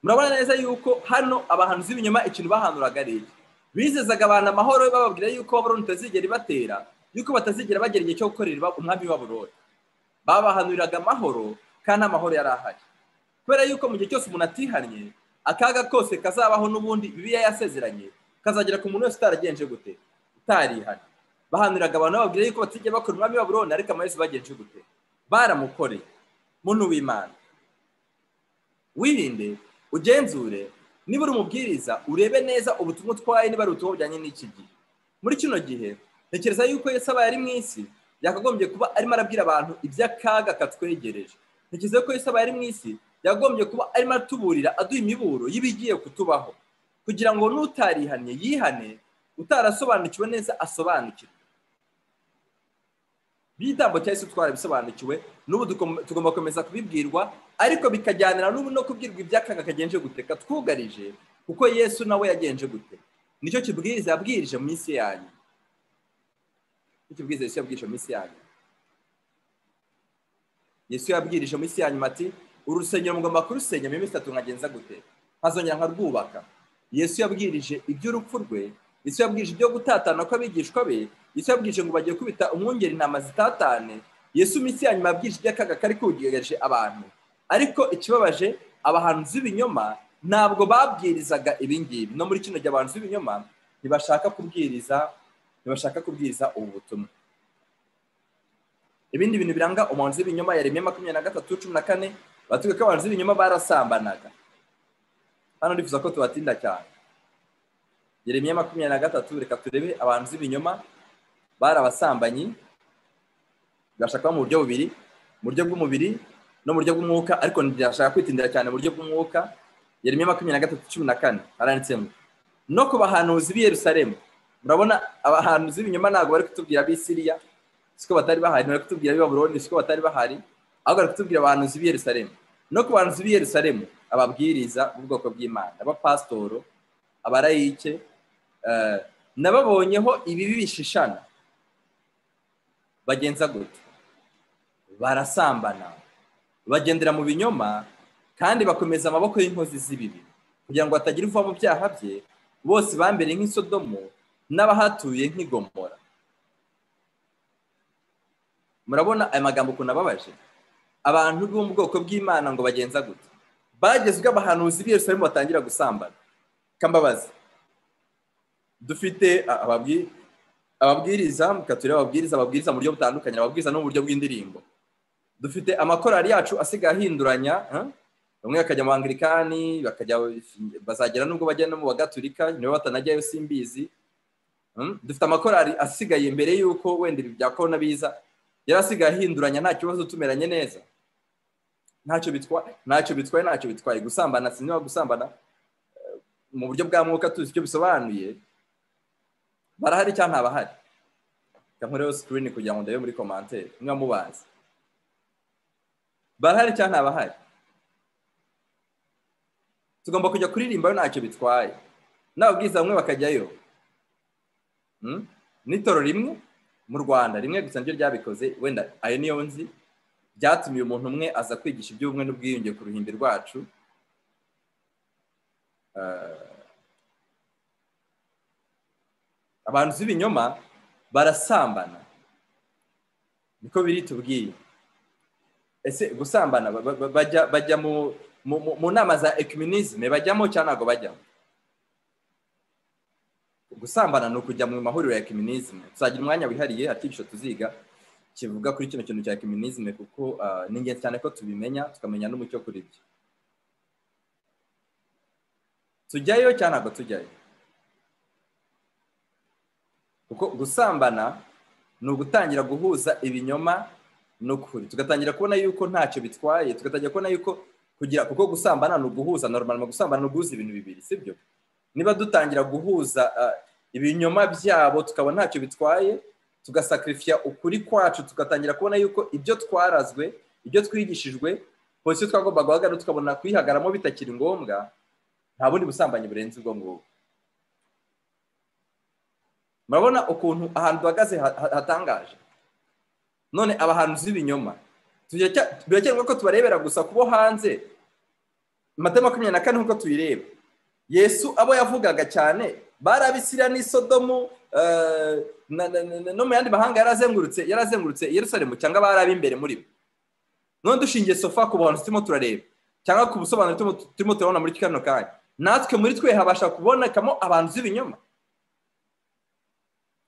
Speaker 1: murabona neza yuko hano abahanuzi b'ibinyoma ikintu bahanuraga ari iki bizezaga abantu amahoro bababwira yuko baburoni utazigera ibatera yuko batazigera bagera igihe cyo gukorera umwami w'ibaburoni babahanuriraga amahoro kandi amahoro yari ahari kubera yuko mu gihe cyose umuntu atihanye akaga kose kazabaho n'ubundi bibiliya yasezeranye kazagera ku muntu wese utaragenje gute utarihanye bahanuriraga abantu bababwira yuko batigera bakora umwami w'aburoni ariko amaherezo bagenje gute baramukoreye muntu w'imana wirinde ugenzure niba uri umubwiriza urebe neza ubutumwa utwaye niba ari ubutumwa bujyanye n'iki gihe muri kino gihe ntekereza yuko Yesu aba yari mu isi yakagombye kuba arimo arabwira abantu iby'akaga katwegereje ntekereza yuko Yesu aba yari mu isi yagombye kuba arimo atuburira aduha imiburo y'ibigiye kutubaho kugira ngo n'utarihanye yihane utarasobanukiwe neza asobanukirwe by'igitambo cya Yesu twarabisobanukiwe n'ubu tugomba gukomeza kubibwirwa ariko bikajyanira n'ubu no kubwirwa iby'akaga kagenje gute katwugarije kuko yesu nawe yagenje gute nicyo kibwiriza yabwirije mu isi yanyu kibwiriza yesu yabwirije mu isi yanyu yesu yabwirije mu isi yanyu ati urusengero mugomba kurusenya mu minsi itatu nkagenza gute nkazongera nkarwubaka yesu yabwirije iby'urupfu rwe yesu yabwirije ibyo gutatana kw'abigishwa be yesu yabwirije ngo bagiye kubita umwungeri intama zitatane yesu mu isi yanyu yabwirije iby'akaga kari kugereje abantu ariko ikibabaje abahanzi b'ibinyoma ntabwo babwirizaga ibingibi no muri kino gihe abantu b'ibinyoma ntibashaka kubwiriza ntibashaka kubwiriza ubu butumwa ibindi bintu biranga umuhanzi w'ibinyoma yaremye makumyabiri na gatatu cumi na kane batubwira ko abahanzi b'ibinyoma barasambanaga hano nifuza ko tubatinda cyane yeremye makumyabiri na gatatu reka turebe abahanzi b'ibinyoma bari abasambanyi bashaka mu buryo bubiri mu buryo bw'umubiri no mu buryo bw'umwuka ariko ntibashaka kwitindira cyane mu buryo bw'umwuka yeremye makumyabiri na gatatu cumi na kane haranditse ngo no ku bahanuzi b'i Yerusalemu murabona abahanuzi b'ibinyoma ntabwo bari kutubwira b'i Siriya siko batari bahari bari kutubwira b'i Babuloni siko batari bahari ahubwo bari kutubwira abahanuzi b'i Yerusalemu no ku bahanuzi b'i Yerusalemu ababwiriza b'ubwoko bw'Imana abapasitoro abarayike nababonyeho ibibi bishishana bagenza gutya barasambana bagendera mu binyoma kandi bakomeza amaboko y'inkozi z'ibibi kugira ngo hatagira uva mu byaha bye bose bambere nk'isodomo n'abahatuye nk'igomora murabona aya magambo ukuntu ababaje abantu bo mu bwoko bw'imana ngo bagenza gutya bagezwe abahanuzi b'Yerusalemu batangira gusambana kambabazi dufite ababwiriza turebe ababwiriza ababwiriza mu buryo butandukanye ababwiriza no mu buryo bw'indirimbo dufite amakorari yacu asigaye ahinduranya bamwe bakajya mu bangirikani bazagera n'ubwo bajya no mu bagatulika niba batanajyayo simbizi dufite amakorari asigaye mbere y'uko wenda ibi bya korona biza yari asigaye ahinduranya nta kibazo tumeranye neza ntacyo bitwaye ntacyo bitwaye ntacyo bitwaye gusambana sinema gusambana mu buryo bwa mwuka tuzi icyo bisobanuye barahari cyangwa ntabahari nkoreho sikirini kugira ngo ndebe muri komantere niba mubazi barahari cyangwa ntabahari tugomba kujya kuririmba ntacyo bitwaye n'ababwiriza bamwe bakajyayo n'itoro rimwe mu rwanda rimwe gusa niryo ryabikoze wenda ayo niyo nzi byatumiye umuntu umwe aza kwigisha iby'ubumwe n'ubwiyunge ku ruhimbi rwacu abantu b'ibinyoma barasambana niko biri tubwiye ese gusambana bajya mu mu nama za ekwiminisme bajyamo cyangwa ntabwo bajyamo gusambana ni ukujya mu mahuriro ya ekwiminisme tuzagira umwanya wihariye atigisho tuziga kivuga kuri kino kintu cya ekwiminisme kuko ni ingenzi cyane ko tubimenya tukamenya n'umucyo kuri byo tujyayo cyangwa ntabwo tujyayo kuko gusambana ni ugutangira guhuza ibinyoma n'ukuri tugatangira kubona yuko ntacyo bitwaye tugatangira kubona yuko kugira kuko gusambana ni uguhuza normal gusambana ni uguhuza ibintu bibiri sibyo niba dutangira guhuza ibinyoma byabo tukaba ntacyo bitwaye tugasakarifiya ukuri kwacu tugatangira kubona yuko ibyo twarazwe ibyo twigishijwe polisi twagomba guhagarara tukabona kuyihagaramo bitakiri ngombwa nta bundi busambanyi burenze ubwo ngubwo murabona ukuntu ahantu duhagaze hatangaje none abahanuzi b'ibinyoma birakenerwa ko tubarebera gusa kubo hanze amata makumyabiri na kane nk'uko tuyireba yesu abo yavugaga cyane bari abisira n'isodomu no mu yandi mahanga yarazengurutse yarazengurutse yerusalemu cyangwa bari ab'imbere muri bo none dushingiye sofa ku bantu turimo turareba cyangwa ku busobanuro turimo turabona muri kano kanya natwe muri twe habasha kubonekamo abantu b'ibinyoma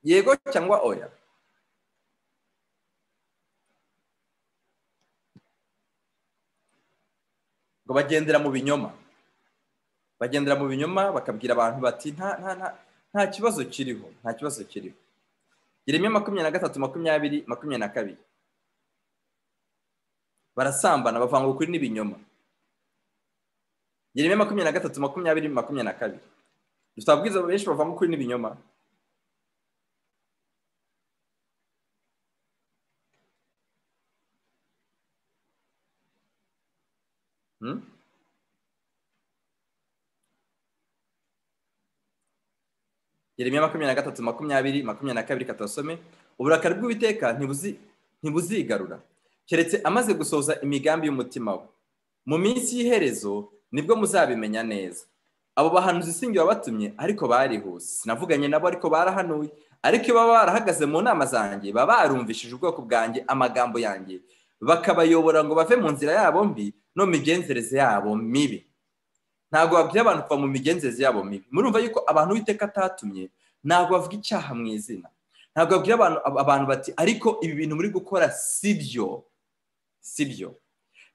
Speaker 1: yego cyangwa oya bagendera mu binyoma bagendera mu binyoma bakabwira abantu bati nta nta nta nta kibazo kiriho nta kibazo kiriho geremiya makumyabiri na gatatu makumyabiri makumyabiri na kabiri barasambana bavanga ukuri n'ibinyoma geremiya makumyabiri na gatatu makumyabiri makumyabiri na kabiri dufite ababwiza benshi bavanga ukuri n'ibinyoma geremiya makumyabiri na gatatu makumyabiri makumyabiri na kabiri katasome uburakari bw'uwiteka ntibuzigarura keretse amaze gusohoza imigambi y'umutima we mu minsi y'iherezo nibwo muzabimenya neza abo bahanuzi isingi wabatumye ariko barihuse sinavuganye nabo ariko barahanuye ariko iyo baba barahagaze mu nama zanjye baba barumvishije ubwoko bwanjye amagambo yanjye bakabayobora ngo bave mu nzira yabo mbi no mu migenzereze yabo mibi ntabwo babwira abantu kuva mu migenzereze yabo mibi murumva yuko abantu uwiteka atatumye ntabwo bavuga icyaha mu izina ntabwo babwira abantu bati ariko ibi bintu muri gukora si byo si byo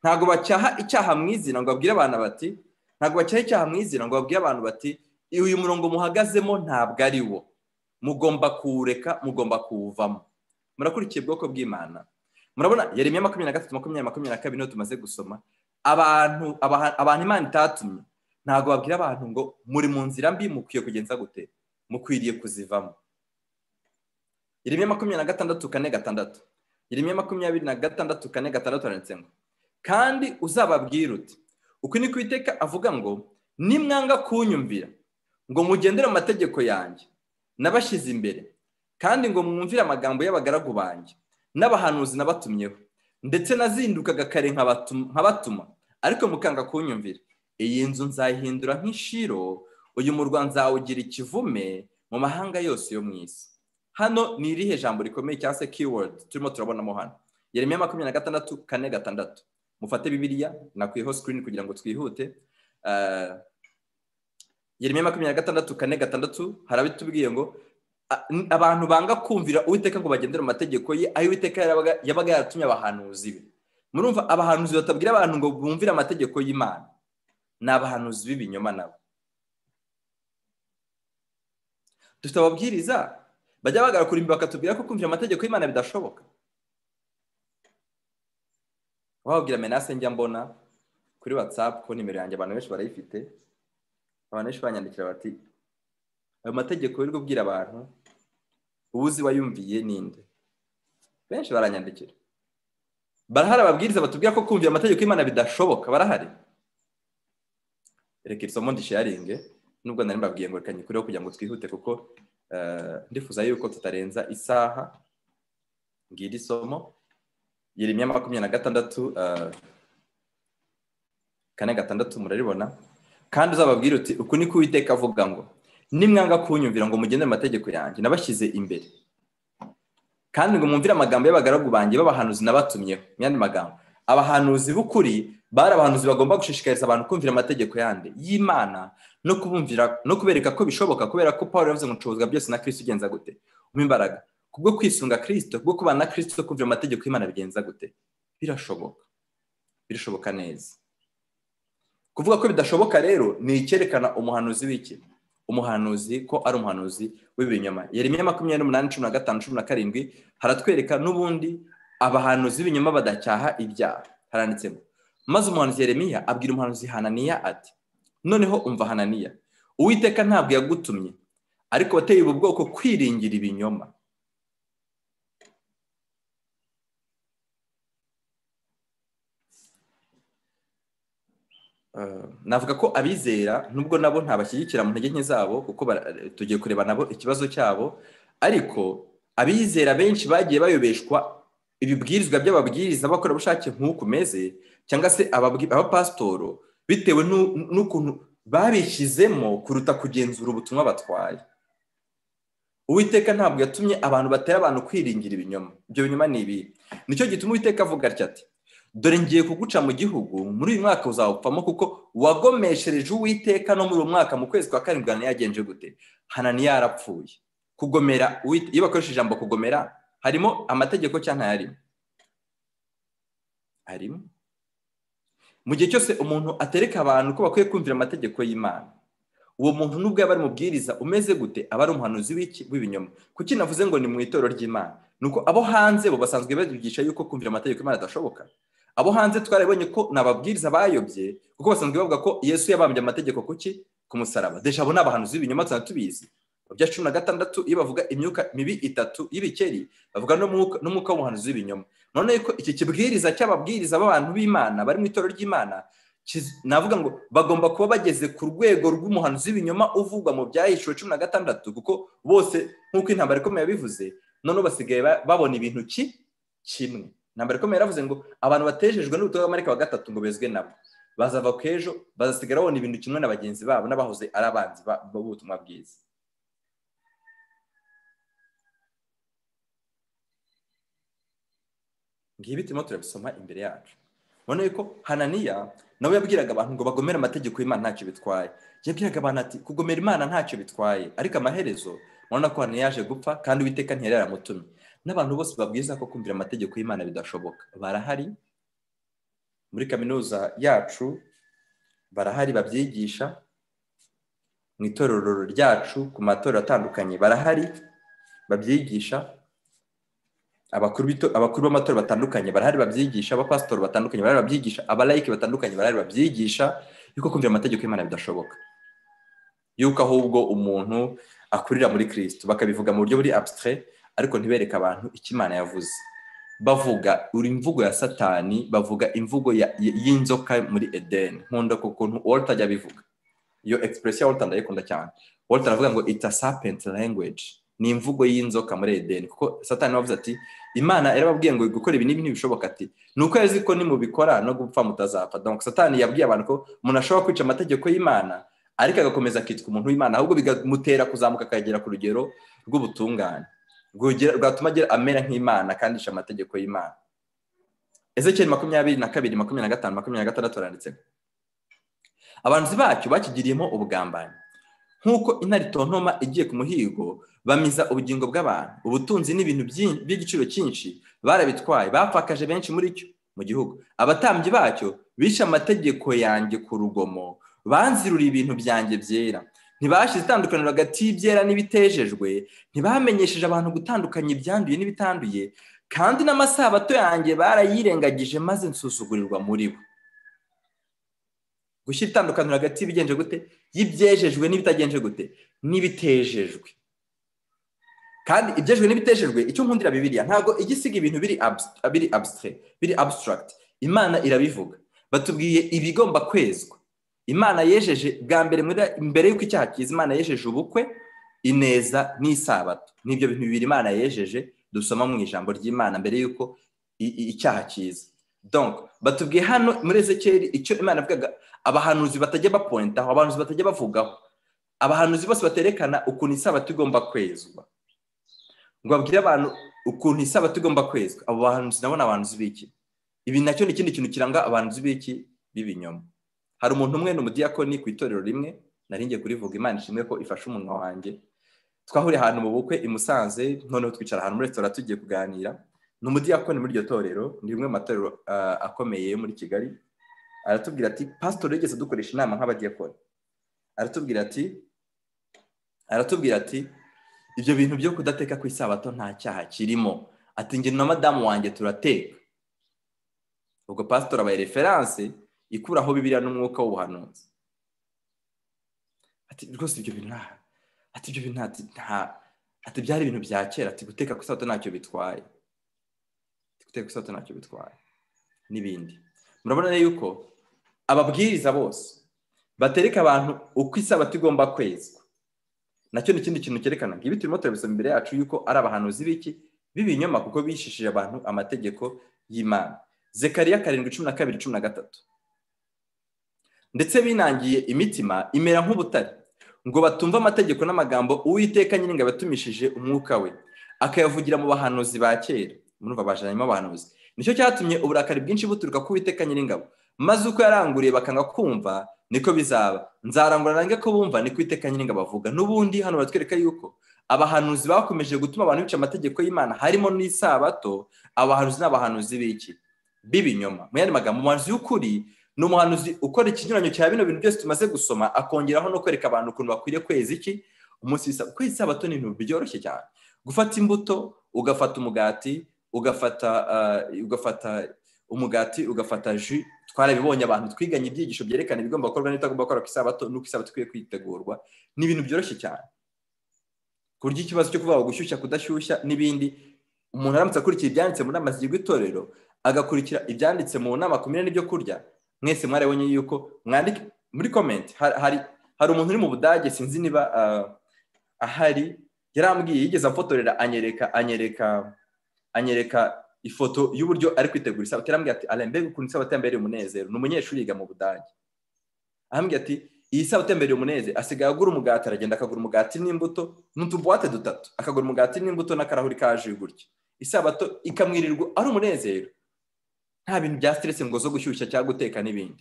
Speaker 1: ntabwo bacyaha icyaha mu izina ngo babwire abantu bati ntabwo bacyaha icyaha mu izina ngo babwire abantu bati uyu murongo muhagazemo ntabwo ari wo mugomba kuwureka mugomba kuwuvamo murakurikiye ubwoko bw'imana murabona yeremiya makumyabiri na gatatu makumyabiri makumyabiri na kabiri niyo tumaze gusoma abantu abantu imana itatumye ntabwo babwira abantu ngo muri mu nzira mbi mukwiye kugenza gute mukwiriye kuzivamo iremye makumyabiri na gatandatu kane gatandatu iremye makumyabiri na gatandatu kane gatandatu haranditse ngo kandi uzababwira uti uku ni kwiteka avuga ngo nimwanga kunyumvira ngo mugendere mu mategeko yanjye nabashyize imbere kandi ngo mwumvire amagambo y'abagaragu banjye n'abahanuzi nabatumyeho ndetse nazindukaga kare nkabatuma ariko mukanga kunyumvira iyi nzu nzayihindura nk'ishiro uyu murwa nzawugira ikivume mu mahanga yose yo mu isi hano ni irihe jambo rikomeye cyangwa se keyword turimo turabonamo hano yeremiya makumyabiri na gatandatu kane gatandatu mufate bibiliya nakwiho sikirini kugira ngo twihute yeremiya makumyabiri na gatandatu kane gatandatu hari abitubwiye ngo abantu banga kumvira uwiteka ngo bagendere mu mategeko ye aho uwiteka yabaga yaratumye abahanuzi be murumva abahanuzi batabwira abantu ngo bumvire amategeko y'imana ni abahanuzi b'ibinyoma nabo dufite ababwiriza bajya bagara kurimbi bakatubwira ko kumvira amategeko y'imana bidashoboka wababwira menase njya mbona kuri watsapu ko nimero yanjye abantu benshi barayifite abantu benshi banyandikira bati ayo mategeko uri kubwira abantu uwuzi wayumviye ninde benshi baranyandikira barahari ababwiriza batubwira ko kumvira amategeko y'imana bidashoboka barahari reka isomo ndisharinge nubwo nari mbabwiye ngo reka nyikureho kugira ngo twihute kuko ndifuza yuko tutarenza isaha ngira isomo yeremya makumyabiri na gatandatu kane gatandatu muraribona kandi uzababwira uti uku ni kuwiteka avuga ngo nimwanga kunyumvira ngo mugende mu mategeko yanjye nabashyize imbere kandi ngo mwumvire amagambo y'abagaragu banjye b'abahanuzi nabatumyeho mu yandi magambo abahanuzi b'ukuri bari abahanuzi bagomba gushishikariza abantu kumvira amategeko yandi y'imana no kubumvira no kubereka ko bishoboka kubera ko paul yavuze ngo nshoboza byose na kirisito ugenza gute umpa imbaraga kubwo kwisunga kirisito kubwo kubana na kirisito kumvira amategeko y'imana bigenza gute birashoboka birashoboka neza kuvuga ko bidashoboka rero ni icyerekana umuhanuzi w'ikintu umuhanuzi ko ari umuhanuzi w'ibinyoma yeremiya makumyabiri n'umunani cumi na gatanu cumi na karindwi haratwereka n'ubundi abahanuzi b'ibinyoma badacyaha ibyaha haranditse ngo maze umuhanuzi yeremiya abwira umuhanuzi hananiya ati noneho umva hananiya uwiteka ntabwo yagutumye ariko wateye ubu bwoko kwiringira ibinyoma navuga ko abizera nubwo nabo ntabashyigikira mu ntege nke zabo kuko tugiye kureba nabo ikibazo cyabo ariko abizera benshi bagiye bayobeshwa ibibwirizwa by'ababwiriza bakorerabushake nk'uku meze cyangwa se abapasitoro bitewe n'ukuntu babishyizemo kuruta kugenzura ubutumwa batwaye uwiteka ntabwo yatumye abantu batera abantu kwiringira ibinyoma ibyo binyoma ni ibi nicyo gituma uwiteka avuga atya ati dore ngiye kuguca mu gihugu muri uyu mwaka uzawupfamo kuko wagomeshereje uwiteka no muri uyu mwaka mu kwezi kwa karindwi hananiya yagenje gute hananiya yarapfuye kugomera iyo bakoresheje ijambo kugomera harimo amategeko cyangwa ntayarimo harimo mu gihe cyose umuntu atereka abantu ko bakwiye kumvira amategeko y'imana uwo muntu nubwo yaba ari umubwiriza umeze gute aba ari umuhanuzi w'ibinyoma kuki navuze ngo ni mu itorero ry'imana ni uko abo hanze bo basanzwe bigisha yuko kumvira amategeko y'imana adashoboka abo hanze twarabonye ko ni ababwiriza bayobye kuko basanzwe bavuga ko yesu yabambye amategeko kuki ku musaraba deje abo ni abahanuzi b'ibinyoma tuzana tubizi mu bya cumi na gatandatu iyo bavuga imyuka mibi itatu y'ibikeri bavuga n'umwuka w'umuhanuzi w'ibinyoma noneho ko iki kibwiriza cy'ababwiriza b'abantu b'imana bari mu itorero ry'imana navuga ngo bagomba kuba bageze ku rwego rw'umuhanuzi w'ibinyoma uvugwa mu byahishuwe cumi na gatandatu kuko bose nk'uko intambara ikomeye yabivuze noneho basigaye babona ibintu ki kimwe intambara ikomeye yaravuze ngo abantu batejejwe n'ubutumwa bw'amarika wa gatatu ngo bezwe nabo bazava ku ejo bazasigara babona ibintu kimwe na bagenzi babo n'abahoze ari abanzi b'ubutumwa bwiza ngibi turimo turabisoma imbere yacu ubona yuko hananiya nawe yabwiraga abantu ngo bagomere amategeko y'imana ntacyo bitwaye yabwiraga abantu ati kugomera imana ntacyo bitwaye ariko amaherezo urabona ko hananiya yaje gupfa kandi uwiteka ntiyari yaramutumye n'abantu bose babwiza ko kumvira amategeko y'imana bidashoboka barahari muri kaminuza yacu barahari babyigisha mu itorero ryacu ku matorero atandukanye barahari babyigisha abakuru b'amatora batandukanye barahari babyigisha abapasitori batandukanye barahari babyigisha abalayike batandukanye barahari babyigisha yuko kumvira amategeko y'imana bidashoboka yuko ahubwo umuntu akurira muri kirisito bakabivuga mu buryo buri abusitire ariko ntibereke abantu icyo imana yavuze bavuga uri imvugo ya satani bavuga imvugo y'inzoka muri edeni nkunda ku kuntu walter ajya abivuga iyo egisipuresiyo ya walter ndayikunda cyane walter aravuga ngo it's a serpent language ni imvugo y'inzoka muri edeni kuko satani wavuze ati imana yarababwiye ngo gukora ibi n'ibi ntibishoboka ati ni uko yazi ko nimubikora no gupfa mutazapfa donc satani yabwiye abantu ko umuntu ashobora kwica amategeko y'imana ariko agakomeza akitwa umuntu w'imana ahubwo bikamutera kuzamuka akagera ku rugero rw'ubutungane rwatuma agira amera nk'imana kandi yisha amategeko y'imana ezekiyeli makumyabiri na kabiri makumyabiri na gatanu makumyabiri na gatandatu haranditsemo abanzi bacyo bakigiriyemo ubugambanyi nk'uko intare itontoma igiye ku muhigo bamiza ubugingo bw'abantu ubutunzi n'ibintu by'igiciro cyinshi barabitwaye bapfakaje benshi muri cyo mu gihugu abatambyi bacyo bishe amategeko yanjye ku rugomo banziruriye ibintu byanjye byera ntibashyize itandukaniro hagati y'ibyera n'ibitejejwe ntibamenyesheje abantu gutandukanya ibyanduye n'ibitanduye kandi n'amasabato yanjye barayirengagije maze nsusugurirwa muri bo gushyira itandukaniro hagati y'ibigenje gute y'ibyejejwe n'ibitagenje gute n'ibitejejwe kandi ibyejejwe n'ibitejejwe icyo nkundira bibiriya ntabwo ijya isiga ibintu biri biri abusitire biri abusitaragiti imana irabivuga batubwiye ibigomba kwezwa imana yejeje bwa mbere mbere y'uko icyaha cyiza imana yejeje ubukwe ineza n'isabato n'ibyo bintu bibiri imana yejeje dusoma mu ijambo ry'imana mbere y'uko icyaha cyiza donc batubwiye hano muri ezekeri icyo imana yavugaga abahanuzi batajya bapointaho abahanuzi batajya bavugaho abahanuzi bose baterekana ukuntu isabato igomba kwezwa ngo babwire abantu ukuntu isabato igomba kwezwa abo bahanuzi nabo ni abahanuzi b'iki ibi nacyo ni ikindi kintu kiranga abahanuzi b'iki b'ibinyoma hari umuntu umwe ni umudiyakoni ku itorero rimwe nari ngiye kurivuga imana ishimwe ko ifashe umunwa wanjye twahuriye ahantu mu bukwe i musanze noneho twicara ahantu muri resitora tugiye kuganira ni umudiyakoni muri iryo torero ni rimwe mu matorero akomeye muri kigali aratubwira ati pasitori yigeze dukoresha inama nk'abadiyakoni aratubwira ati aratubwira ati ibyo bintu byo kudateka ku isabato nta cyaha kirimo ati njye na madamu wanjye turateka ubwo pasitori abaye referanse ikuraho bibiriya n'umwuka w'ubuhanuzi ati rwose ibyo bintu nta ati ibyo bintu nta ati byari ibintu bya kera ati guteka ku isabato ntacyo bitwaye guteka isato ntacyo bitwaye n'ibindi murabona yuko ababwiriza bose batereka abantu uko isabato igomba kwezwa nacyo ni ikindi kintu cyerekana ngo ibi turimo turabisoma imbere yacu yuko ari abahanuzi b'iki b'ibinyoma kuko bishishije abantu amategeko y'imana zekariya karindwi cumi na kabiri cumi na gatatu ndetse binangiye imitima imera nk'ubutare ngo batumve amategeko n'amagambo uwiteka nyine yabatumishije umwuka we akayavugira mu bahanuzi ba kera murumva bajanyemo abahanuzi nicyo cyatumye uburakari bwinshi buturuka ku witeka nyir'ingabo maze uko yaranguriye bakanga kumva niko bizaba nzarangura nange ko bumva niko witeka nyir'ingabo avuga n'ubundi hano baratwereka yuko abahanuzi bakomeje gutuma abantu bica amategeko y'imana harimo n'isabato abahanuzi n'abahanuzi b'iki b'ibinyoma mu yandi magambo umuhanuzi w'ukuri ni umuhanuzi ukora ikinyuranyo cya bino bintu byose tumaze gusoma akongeraho no kwereka abantu ukuntu bakwiriye kweza iki umunsi w'isabato kwezi isabato ni ibintu byoroshye cyane gufata imbuto ugafata umugati ugafata ugafata umugati ugafata ji twarabibonye abantu twiganye ibyigisho byerekana ibigomba gukorwa n'ibitagomba gukorwa ku isabato n'uko isabato ikwiye kwitegurwa ni ibintu byoroshye cyane ku buryo ikibazo cyo kuvuga gushyushya kudashyushya n'ibindi umuntu aramutse akurikira ibyanditse mu nama zigirwa itorero agakurikira ibyanditse mu nama ku mirire n'ibyo kurya mwese mwarabonye yuko mwandike muri komenti hari hari umuntu uri mu budage sinzi niba ahari yarambwiye yigeze amfotorera anyereka anyereka anyereka ifoto y'uburyo ari kwitegura isabato yarambwiye ati arembega ukuntu isabato yambereye umunezero ni umunyeshuri yiga mu budage arambwiye ati iyi sabato yambereye umunezero asigaye agura umugati aragenda akagura umugati n'imbuto n'utubuwate dutatu akagura umugati n'imbuto n'akarahuri ka ji gutyo isabato ikamwirirwa ari umunezero nta bintu bya siteresi ngo zo gushyushya cyangwa guteka n'ibindi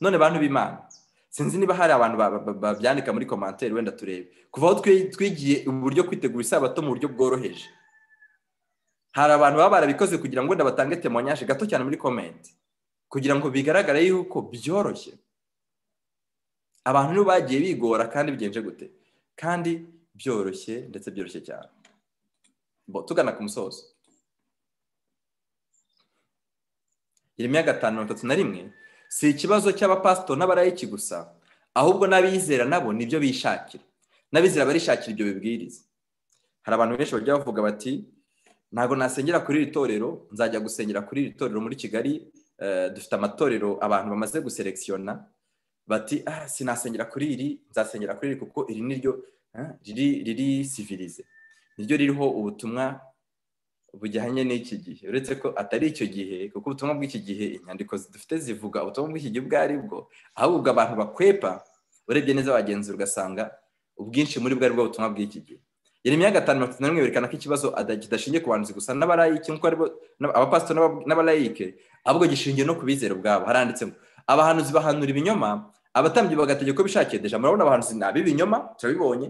Speaker 1: none bantu b'imana sinzi niba hari abantu babyandika muri komantere wenda turebe kuva aho twigiye uburyo kwitegura isabato mu buryo bworoheje hari abantu baba barabikoze kugira ngo wenda batange temonyaje gato cyane muri komenti kugira ngo bigaragare yuko byoroshye abantu nibo bagiye bigora kandi bigenje gute kandi byoroshye ndetse byoroshye cyane tugana ku musozo iremya gatanu mirongo itatu na rimwe si ikibazo cy'abapasito n'abarayiki gusa ahubwo n'abizera nabo nibyo bishakira n'abizera barishakira ibyo bibwiriza hari abantu benshi bajya bavuga bati ntabwo nasengera kuri iri torero nzajya gusengera kuri iri torero muri kigali dufite amatorero abantu bamaze guselekisiyona bati ah sinasengera kuri iri nzasengera kuri iri kuko iri niryo riri riri sivirize niryo ririho ubutumwa bujyanye n'iki gihe uretse ko atari icyo gihe kuko ubutumwa bw'iki gihe inyandiko dufite zivuga ubutumwa bw'iki gihe ubwo ari bwo ahubwo abantu bakwepa urebye neza abagenzura ugasanga ubwinshi muri bwo ari bwo butumwa bw'iki gihe Yeremiya gatanu mirongo itatu na rimwe yerekana ko ikibazo kidashingiye ku bahanzi gusa n'abarayike nk'uko aribo abapasitoro n'abarayike ahubwo gishingiye no ku bizera ubwabo haranditse ngo abahanuzi bahanura ibinyoma abatambyi bagategeka ko bishakiye deja murabona abahanuzi ni ab'ibinyoma turabibonye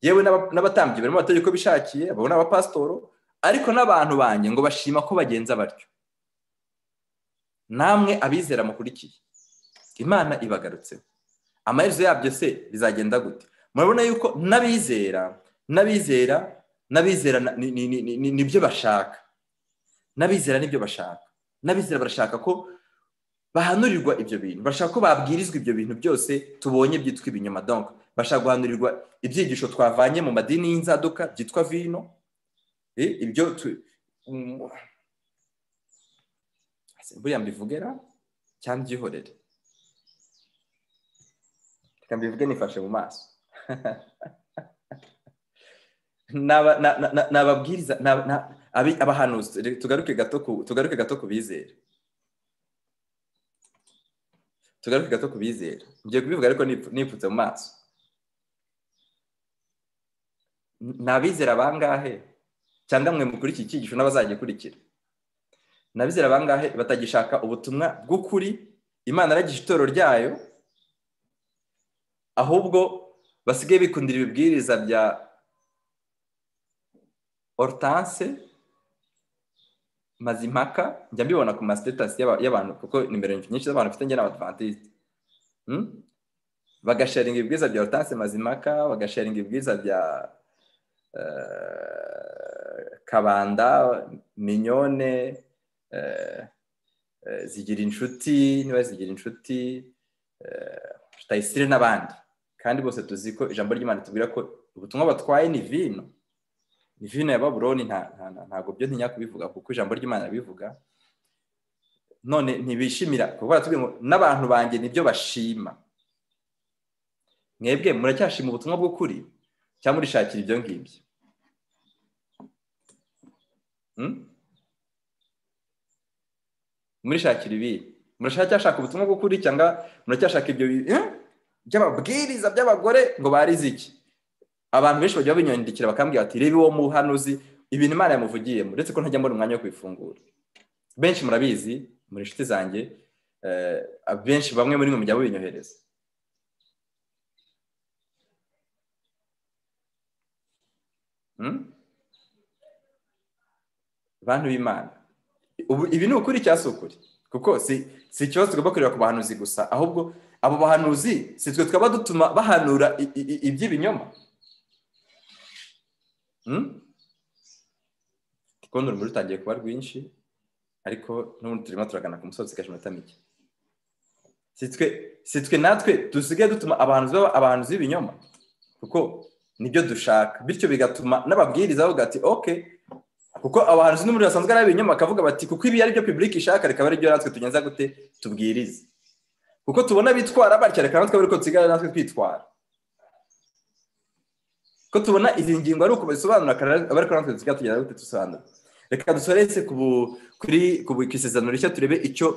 Speaker 1: yewe n'abatambyi barimo bategeka ko bishakiye babona abapasitoro ariko n'abantu banjye ngo bashima ko bagenza batyo namwe abizera mukurikiye imana ibagarutseho amaherezo yabyo se bizagenda gute murabona yuko n'abizera n'abizera n'abizera nibyo bashaka n'abizera nibyo bashaka n'abizera barashaka ko bahanurirwa ibyo bintu bashaka ko babwirizwa ibyo bintu byose tubonye byitwa ibinyoma donka bashaka guhanurirwa ibyigisho twavanye mu madini y'inzaduka byitwa vino ibyo buriya mbivugera cyangwa byihorere reka mbivuge nifashe mu maso n'ababwiriza abahanuzi tugaruke gato tugaruke gato ku bizera tugaruke gato ku bizera ngiye kubivuga ariko nipfutse mu maso ni abizera bangahe cyangwa mwe mukuri iki cyigisho n'abazagikurikira ni abizera bangahe batagishaka ubutumwa bw'ukuri imana aragisha itorero ryayo ahubwo basigaye bikundira ibibwiriza bya horutase mazimpaka njya mbibona ku masitetasi y'abantu kuko nimero nyinshi z'abantu bafite njyana abadivantisite bagasharinga ibibwiza bya horutase mazimaka bagasharinga ibibwiza bya kabanda minyone zigira inshuti niba zigira inshuti tutayisire n'abandi kandi bose tuzi ko ijambo ry'imana tubwira ko ubutumwa batwaye ni vino ni vino ya baburoni ntabwo byo ntinya kubivuga kuko ijambo ry'imana bivuga none ntibishimira n'abantu banjye nibyo bashima mwebwe muracyashima ubutumwa bw'ukuri cyangwa murishakira ibyo ngibyo murishakira ibi muracyashaka ubutumwa bw'ukuri cyangwa muracyashaka ibyo by'ababwiriza by'abagore ngo barize iki abantu benshi bajya babinyandikira bakambwira bati reba uwo muhanuzi ibintu imana yamuvugiyemo uretse ko ntajya mbona umwanya wo kubifungura benshi murabizi muri inshuti zanjye benshi bamwe muri mwe mujya mubinyohereza bantu b'imana ibi ni ukuri cyangwa si ukuri kuko si ikibazo tugomba kureba ku bahanuzi gusa ahubwo abo bahanuzi si twe twaba dutuma bahanura iby'ibinyoma urukundo rumuri rutangiye kuba rwinshi ariko n'ubundi turimo turagana ku musozi gashimata mike si twe natwe dusigaye dutuma abahanuzi b'ibinyoma kuko nibyo dushaka bityo bigatuma n'ababwiriza bavuga ati oke kuko abahanuzi n'umuriro basanzwe ari ab'ibinyoma bakavuga bati kuko ibi ari byo pibulike ishaka rikaba ari byo natwe tugenza gute tubwirize kuko tubona bitwara batya reka natwe ariko dusigaye natwe twitwara ko tubona izi ngingo ari uko bazisobanura ariko natwe dusigaye tugenda gute dusobanura reka dusoreze ku isezerano rishya turebe icyo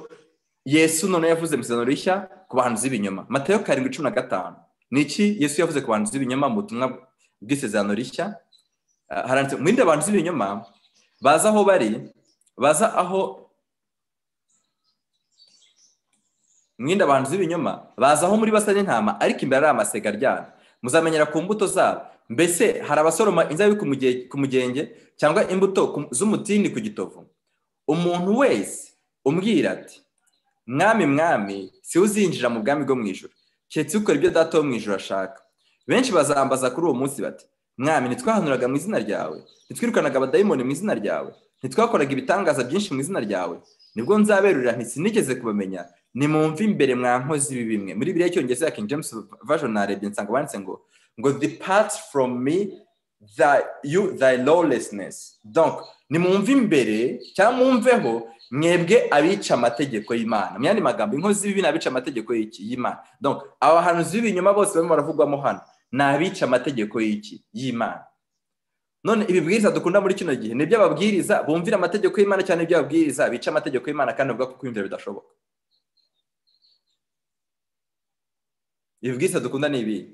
Speaker 1: yesu none yavuze mu isezerano rishya ku bahanuzi b'ibinyoma matayo karindwi cumi na gatanu ni iki yesu yavuze ku bahanuzi b'ibinyoma mu butumwa bw'isezerano rishya haranditse mwirinde abantu b'ibinyoma baza aho bari baza aho mwirinde abantu b'ibinyoma baza aho muri basa n'intama ariko imbere ari amasega aryana muzamenyera ku mbuto zabo mbese hari abasoroma inzabibu ku mugenge cyangwa imbuto z'umutini ku gitovu umuntu wese umbwira ati mwami mwami si uzinjira mu bwami bwo mu ijoro keretse ukora ibyo data wo mu ijoro ashaka benshi bazambaza kuri uwo munsi bati mwami ntitwahanuraga mu izina ryawe ntitwirukanaga abadayimoni mu izina ryawe ntitwakoraga ibitangaza byinshi mu izina ryawe nibwo nzaberurira ntisinigeze kubamenya nimumve imbere mwa nkozi bimwe muri biriya cyongereza king james version narebye nsanga banditse ngo ngo depart from me thy, you thy lawlessness donc nimwumve imbere cyangwa mwumveho mwebwe abica amategeko y'imana mu yandi magambo inkozi z'ibibi n'abica amategeko y'iki y'imana donc abahanuzi b'ibinyoma bose barimo baravugwamo hano ni abica amategeko y'iki y'imana none ibibwiriza dukunda muri kino gihe ni iby'ababwiriza bumvira amategeko y'imana cyane iby'ababwiriza bica amategeko y'imana kandi bavuga ko kwiyumvira bidashoboka ibibwiriza dukunda ni ibihe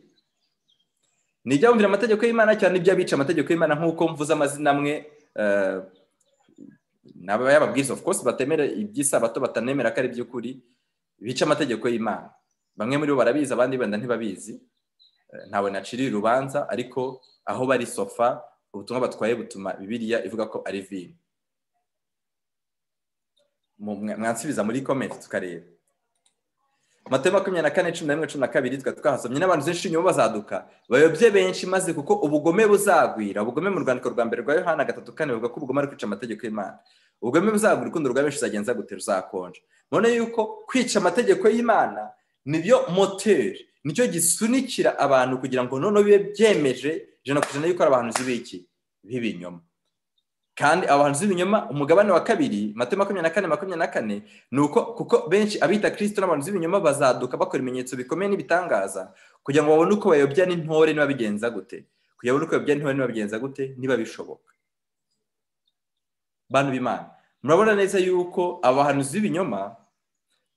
Speaker 1: ni ibyabumvira amategeko y'imana cyane iby'abica amategeko y'imana nk'uko mvuze amazina amwe y'ababwiriza of course batemera iby'isabato batanemera ko ari iby'ukuri bica amategeko y'imana bamwe muri bo barabizi abandi wenda ntibabizi ntawe naciriye urubanza ariko aho bari sofa ubutumwa batwaye butuma bibiriya ivuga ko ari vino mwansubiza muri komenti tukareba amata makumyabiri na kane cumi na rimwe cumi na kabiri twari twahasomye n'abantu benshi nyuma bazaduka bayobye benshi maze kuko ubugome buzagwira ubugome mu rwandiko rwa mbere rwa yohana gatatu kane bavuga ko ubugome ari kwica amategeko y'imana ubugome buzagwira urukundo rwa benshi uzagenza gute ruzakonja none yuko kwica amategeko y'imana nibyo moteri nicyo gisunikira abantu kugira ngo noneho bibe byemeje ijana ku ijana yuko ari abahanuzi b'iki b'ibinyoma kandi abahanzi b'ibinyoma umugabane wa kabiri mate makumyabiri na kane makumyabiri na kane ni uko kuko benshi abita kirisito n'abahanzi b'ibinyoma bazaduka bakora ibimenyetso bikomeye n'ibitangaza kugira ngo babone uko bayobya n'intore niba bigenza gute kugira ngo babone uko bayobya n'intore niba bigenza gute niba bishoboka bantu b'imana murabona neza yuko abahanuzi b'ibinyoma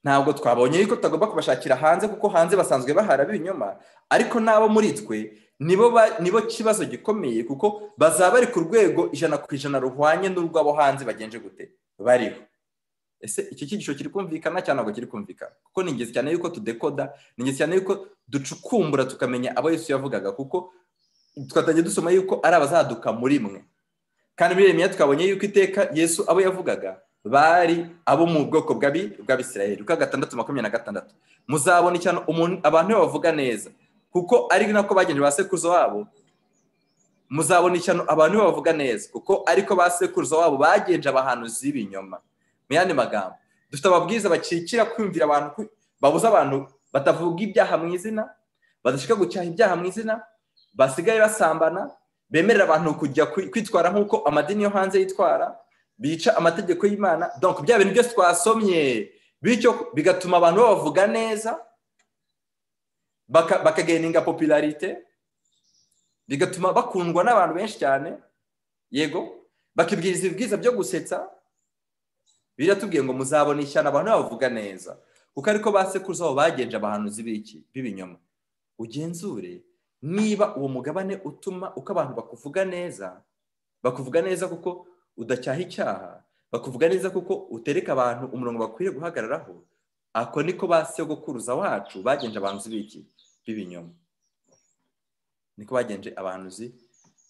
Speaker 1: ntabwo twabonye yuko tutagomba kubashakira hanze kuko hanze basanzwe bahara b'ibinyoma ariko n'abo muri twe nibo kibazo gikomeye kuko bazaba bari ku rwego ijana ku ijana ruhwanye n'urw'abo hanze bagenje gute bariho ese iki cyigisho kiri kumvikana cyangwa ntabwo kiri kumvikana kuko ni ingenzi cyane yuko tudekoda ni ingenzi cyane yuko ducukumbura tukamenya abo Yesu yavugaga kuko twatangiye dusoma yuko ari abazaduka muri mwe kandi muri remera twabonye yuko iteka Yesu abo yavugaga bari abo mu bwoko bw'abisirayeli uko gatandatu makumyabiri na gatandatu muzabona cyane abantu bavuga neza kuko ari nako bagenda ba sekuruza wabo muzabona ishyano abantu bavuga neza kuko ariko ba sekuruza wabo bagenje abahanuzi b'ibinyoma mu yandi magambo dufite ababwiriza bakikira kwiyumvira abantu babuze abantu batavuga ibyaha mu izina badashaka gucyaha ibyaha mu izina basigaye basambana bemerera abantu kujya kwitwara nk'uko amadini yo hanze yitwara bica amategeko y'imana donc bya bintu byose twasomye bityo bigatuma abantu babavuga neza bakageninga popularite bigatuma bakundwa n'abantu benshi cyane yego bakibwiriza ibibwiza byo gusetsa biratubwiye ngo muzabona ishyano abantu bavuga neza kuko ariko ba sekuruza aho bagenje abahanuzi b'ibinyoma ugenzure niba uwo mugabane utuma uko abantu bakuvuga neza bakuvuga neza kuko udacyaha icyaha bakuvuga neza kuko utereka abantu umurongo bakwiye guhagararaho ako niko ba sogokuruza wacu bagenje abantu b'iki b'ibinyoma niko bagenje abahanuzi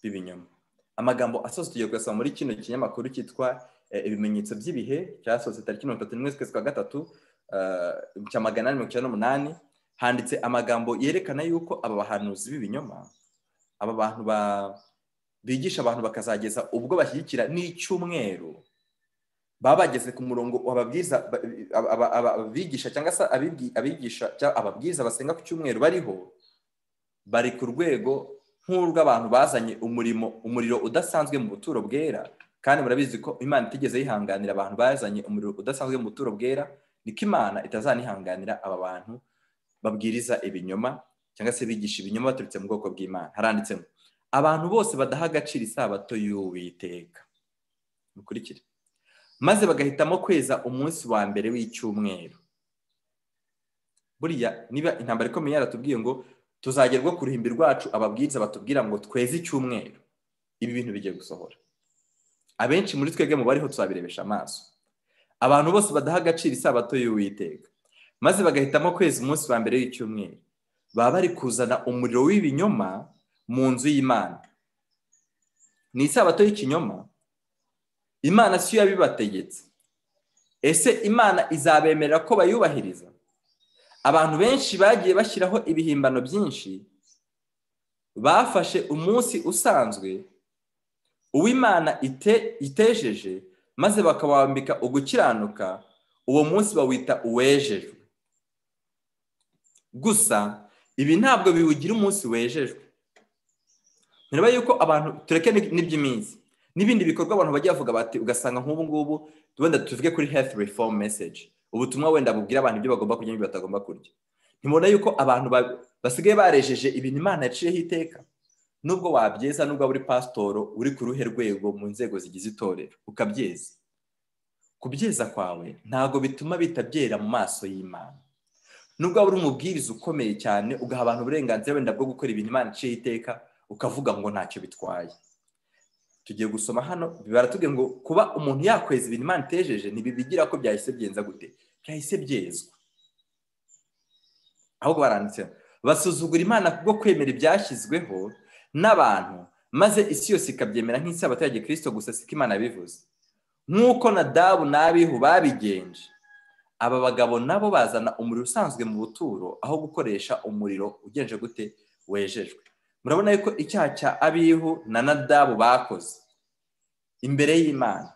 Speaker 1: b'ibinyoma amagambo asoza tugiye kuyasoma muri kino kinyamakuru cyitwa ibimenyetso by'ibihe cyasohotse tariki mirongo itatu n'imwe z'ukwezi kwa gatatu cya magana inani mirongo icyenda n'umunani handitse amagambo yerekana yuko aba bahanuzi b'ibinyoma aba bantu bigisha abantu bakazageza ubwo bashyigikira n'icyumweru baba bageze ku murongo ababwiza abigisha cyangwa se abigisha ababwiza basenga ku cyumweru bariho bari ku rwego nk'urw'abantu bazanye umurimo umuriro udasanzwe mu buturo bwera kandi murabizi ko imana itigeze yihanganira abantu bazanye umuriro udasanzwe mu buturo bwera niko imana itazanihanganira aba bantu babwiriza ibinyoma cyangwa se bigisha ibinyoma baturutse mu bwoko bw'imana haranditsemo abantu bose badaha agaciro isabato y'uwiteka mukurikire maze bagahitamo kweza umunsi wa mbere w'icyumweru buriya niba intambara ikomeye yaratubwiye ngo tuzagerwa ku ruhimbi rwacu ababwiriza batubwira ngo tweze icyumweru ibi bintu bigiye gusohora abenshi muri twebwe mu bariho tuzabirebesha amaso abantu bose badaha agaciro isabato y'uwiteka maze bagahitamo kweza umunsi wa mbere w'icyumweru baba bari kuzana umuriro w'ibinyoma mu nzu y'imana ni isabato y'ikinyoma imana siyo yabibategetse ese imana izabemerera ko bayubahiriza abantu benshi bagiye bashyiraho ibihimbano byinshi bafashe umunsi usanzwe uw'imana itejeje maze bakawambika ugukiranuka uwo munsi bawita uwejejwe gusa ibi ntabwo biwugira umunsi wejejwe ntireba yuko abantu tureke n'iby'iminsi n'ibindi bikorwa abantu bajya bavuga bati ugasanga nk'ubu ngubu wenda tuvuge kuri health reform message ubutumwa wenda bubwira abantu ibyo bagomba kurya n'ibyo batagomba kurya ntibona yuko abantu basigaye barejeje ibintu imana yaciyeho iteka nubwo wabyeza nubwo waba uri pasitoro uri ku ruhe rwego mu nzego zigize itorero ukabyeza kubyeza kwawe ntabwo bituma bihita byera mu maso y'imana nubwo waba uri umubwiriza ukomeye cyane ugaha abantu uburenganzira wenda bwo gukora ibintu imana yaciyeho iteka ukavuga ngo ntacyo bitwaye tugiye gusoma hano baratubwiye ngo kuba umuntu yakweza ibintu imana itejeje ntibibigira ko byahise byenza gute byahise byezwa ahubwo baranditse basuzugura imana kubwo kwemera ibyashyizweho n'abantu maze isi yose ikabyemera nk'isabato ya gikirisito gusa siko imana bivuze nk'uko nadabu n'abihu babigenje aba bagabo nabo bazana umuriro usanzwe mu buturo aho gukoresha umuriro ugenje gute wejejwe murabona yuko icyaha cya abihu na nadabu bakoze imbere y'imana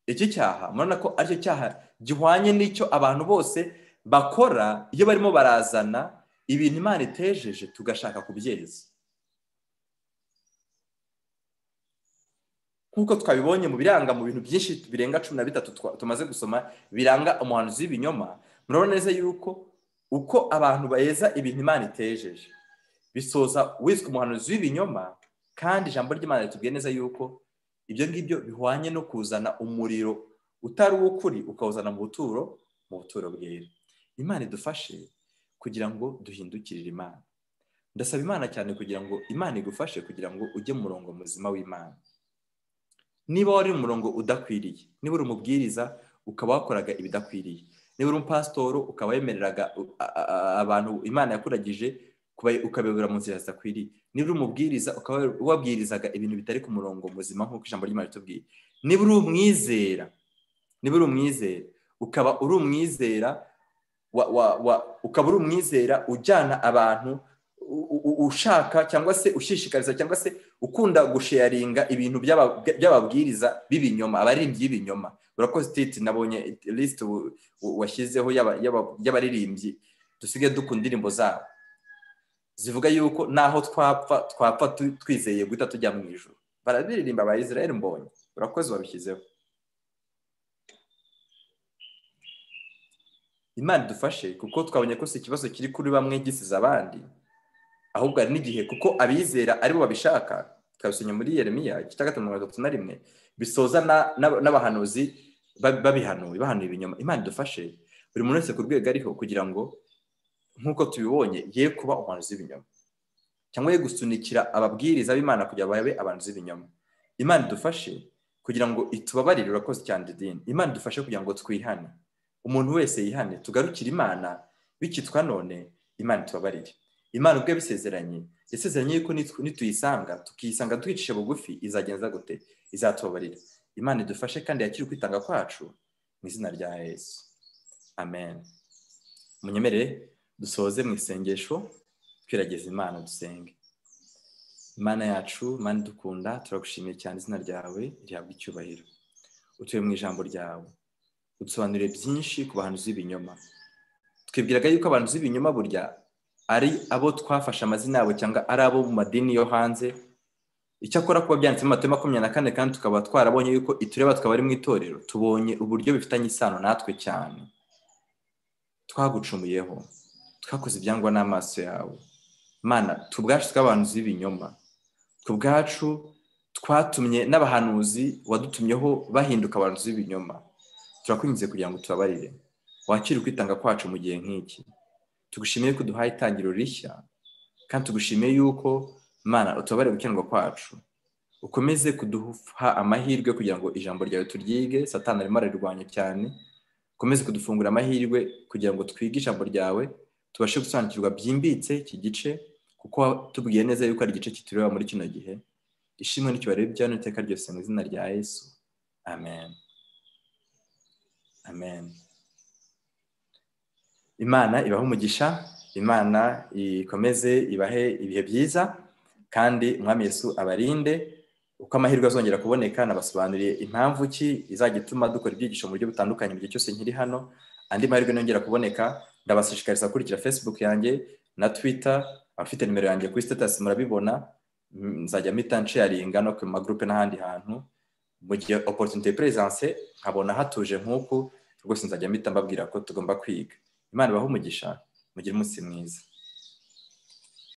Speaker 1: iki cyaha murabona ko aricyo cyaha gihwanye n'icyo abantu bose bakora iyo barimo barazana ibintu imana itejeje tugashaka kubyeza nk'uko twabibonye mu biranga mu bintu byinshi birenga cumi na bitatu tumaze gusoma biranga umuhanuzi w'ibinyoma murabona neza yuko uko abantu baheza ibintu imana itejeje bisoza wiswe umuhanuzi w'ibinyoma kandi ijambo ry'imana ritubwiye neza yuko ibyo ngibyo bihwanye no kuzana umuriro utari uw'ukuri ukawuzana mu buturo mu buturo bwera imana idufashe kugira ngo duhindukirire imana ndasaba imana cyane kugira ngo imana igufashe kugira ngo ujye mu murongo muzima w'imana niba wari mu murongo udakwiriye niba uri umubwiriza ukaba wakoraga ibidakwiriye niba uri umupasitoro ukaba wemereraga abantu imana yakuragije ukabayobora mu nzira zidakwiriye niba uri umubwiriza ukaba wabwirizaga ibintu bitari ku murongo muzima nk'uko ijambo ry'imana ritubwiye niba uri umwizera niba uri umwizera ukaba uri umwizera ukaba uri umwizera ujyana abantu ushaka cyangwa se ushishikariza cyangwa se ukunda gusheyaringa ibintu by'ababwiriza b'ibinyoma abaririmbyi b'ibinyoma urakoze titi nabonye lisite washyizeho y'abaririmbyi dusigaye dukunda indirimbo zabo zivuga yuko naho twapfa twapfa twizeye guhita tujya mu ijoro bararirimba abayisirayeli mbonye urakoze wabishyizeho imana idufashe kuko twabonye ko si ikibazo kiri kuri bamwe gisize abandi ahubwo hari n'igihe kuko abizera aribo babishaka twabisomye muri yeremiya igice cya gatanu mirongo itatu na rimwe bisoza n'abahanuzi babihanuye bahanuye ibinyoma imana idufashe buri muntu wese ku rwego ariho kugira ngo nk'uko tubibonye ye kuba umuhanuzi w'ibinyoma cyangwa ye gusunikira ababwiriza b'imana kugira babe abantu b'ibinyoma imana idufashe kugira ngo itubabarire urakoze cyane idini imana idufashe kugira ngo twihane umuntu wese yihane tugarukire imana bikitwa none imana itubabarire imana ubwo yabisezeranye yasezeranye yuko nituyisanga tukiyisanga twicisha bugufi izagenza gute izatubabarira imana idufashe kandi yakire ukwitanga kwacu mu izina rya yesu amen munyemerere dusoze mu isengesho twirageze imana dusenge imana yacu imana idukunda turagushimiye cyane izina ryawe rihabwa icyubahiro utuye mu ijambo ryawe udusobanurire byinshi ku bantu z'ibinyoma twibwiraga yuko abantu z'ibinyoma burya ari abo twafashe amazina yabo cyangwa ari abo mu madini yo hanze icyakora kuba byanditse mu matema makumyabiri na kane kandi tukaba twarabonye yuko itureba tukaba ari mu itorero tubonye uburyo bifitanye isano natwe cyane twagucumuyeho twakoze ibyangwa n'amaso yawe mana tubwacu tw'abantu b'ibinyoma tubwacu twatumye n'abahanuzi wadutumyeho bahinduka abantu b'ibinyoma turakwinjize kugira ngo tubabarire wakire ukwitanga kwacu mu gihe nk'iki tugushimiye ko duhaye itangiriro rishya kandi tugushimiye yuko mana utubare gukenerwa kwacu ukomeze kuduha amahirwe kugira ngo ijambo ryawe turyige satana arimo ararirwanya cyane ukomeze kudufungura amahirwe kugira ngo twige ijambo ryawe tubashe gusobanukirwa byimbitse iki gice kuko tubwiye neza yuko ari igice kitureba muri kino gihe ishimwe n'icyubahiro by'ano iteka ryose mu izina rya yesu amen amen imana ibahe umugisha imana ikomeze ibahe ibihe byiza kandi umwami yesu abarinde uko amahirwe azongera kuboneka nabasobanuriye impamvu ki izajya ituma dukora ibyigisho mu buryo butandukanye mu gihe cyose nkiri hano andi mahirwe nongera kuboneka ndabashishikariza gukurikira facebook yanjye na twitter abafite nimero yanjye kuri status murabibona nzajya mpita nsharinga no ku magurupe n'ahandi hantu mu gihe opportunity presence nkabona hatuje nk'uku rwose nzajya mpita mbabwira ko tugomba kwiga imana ibahe umugisha mugire umunsi mwiza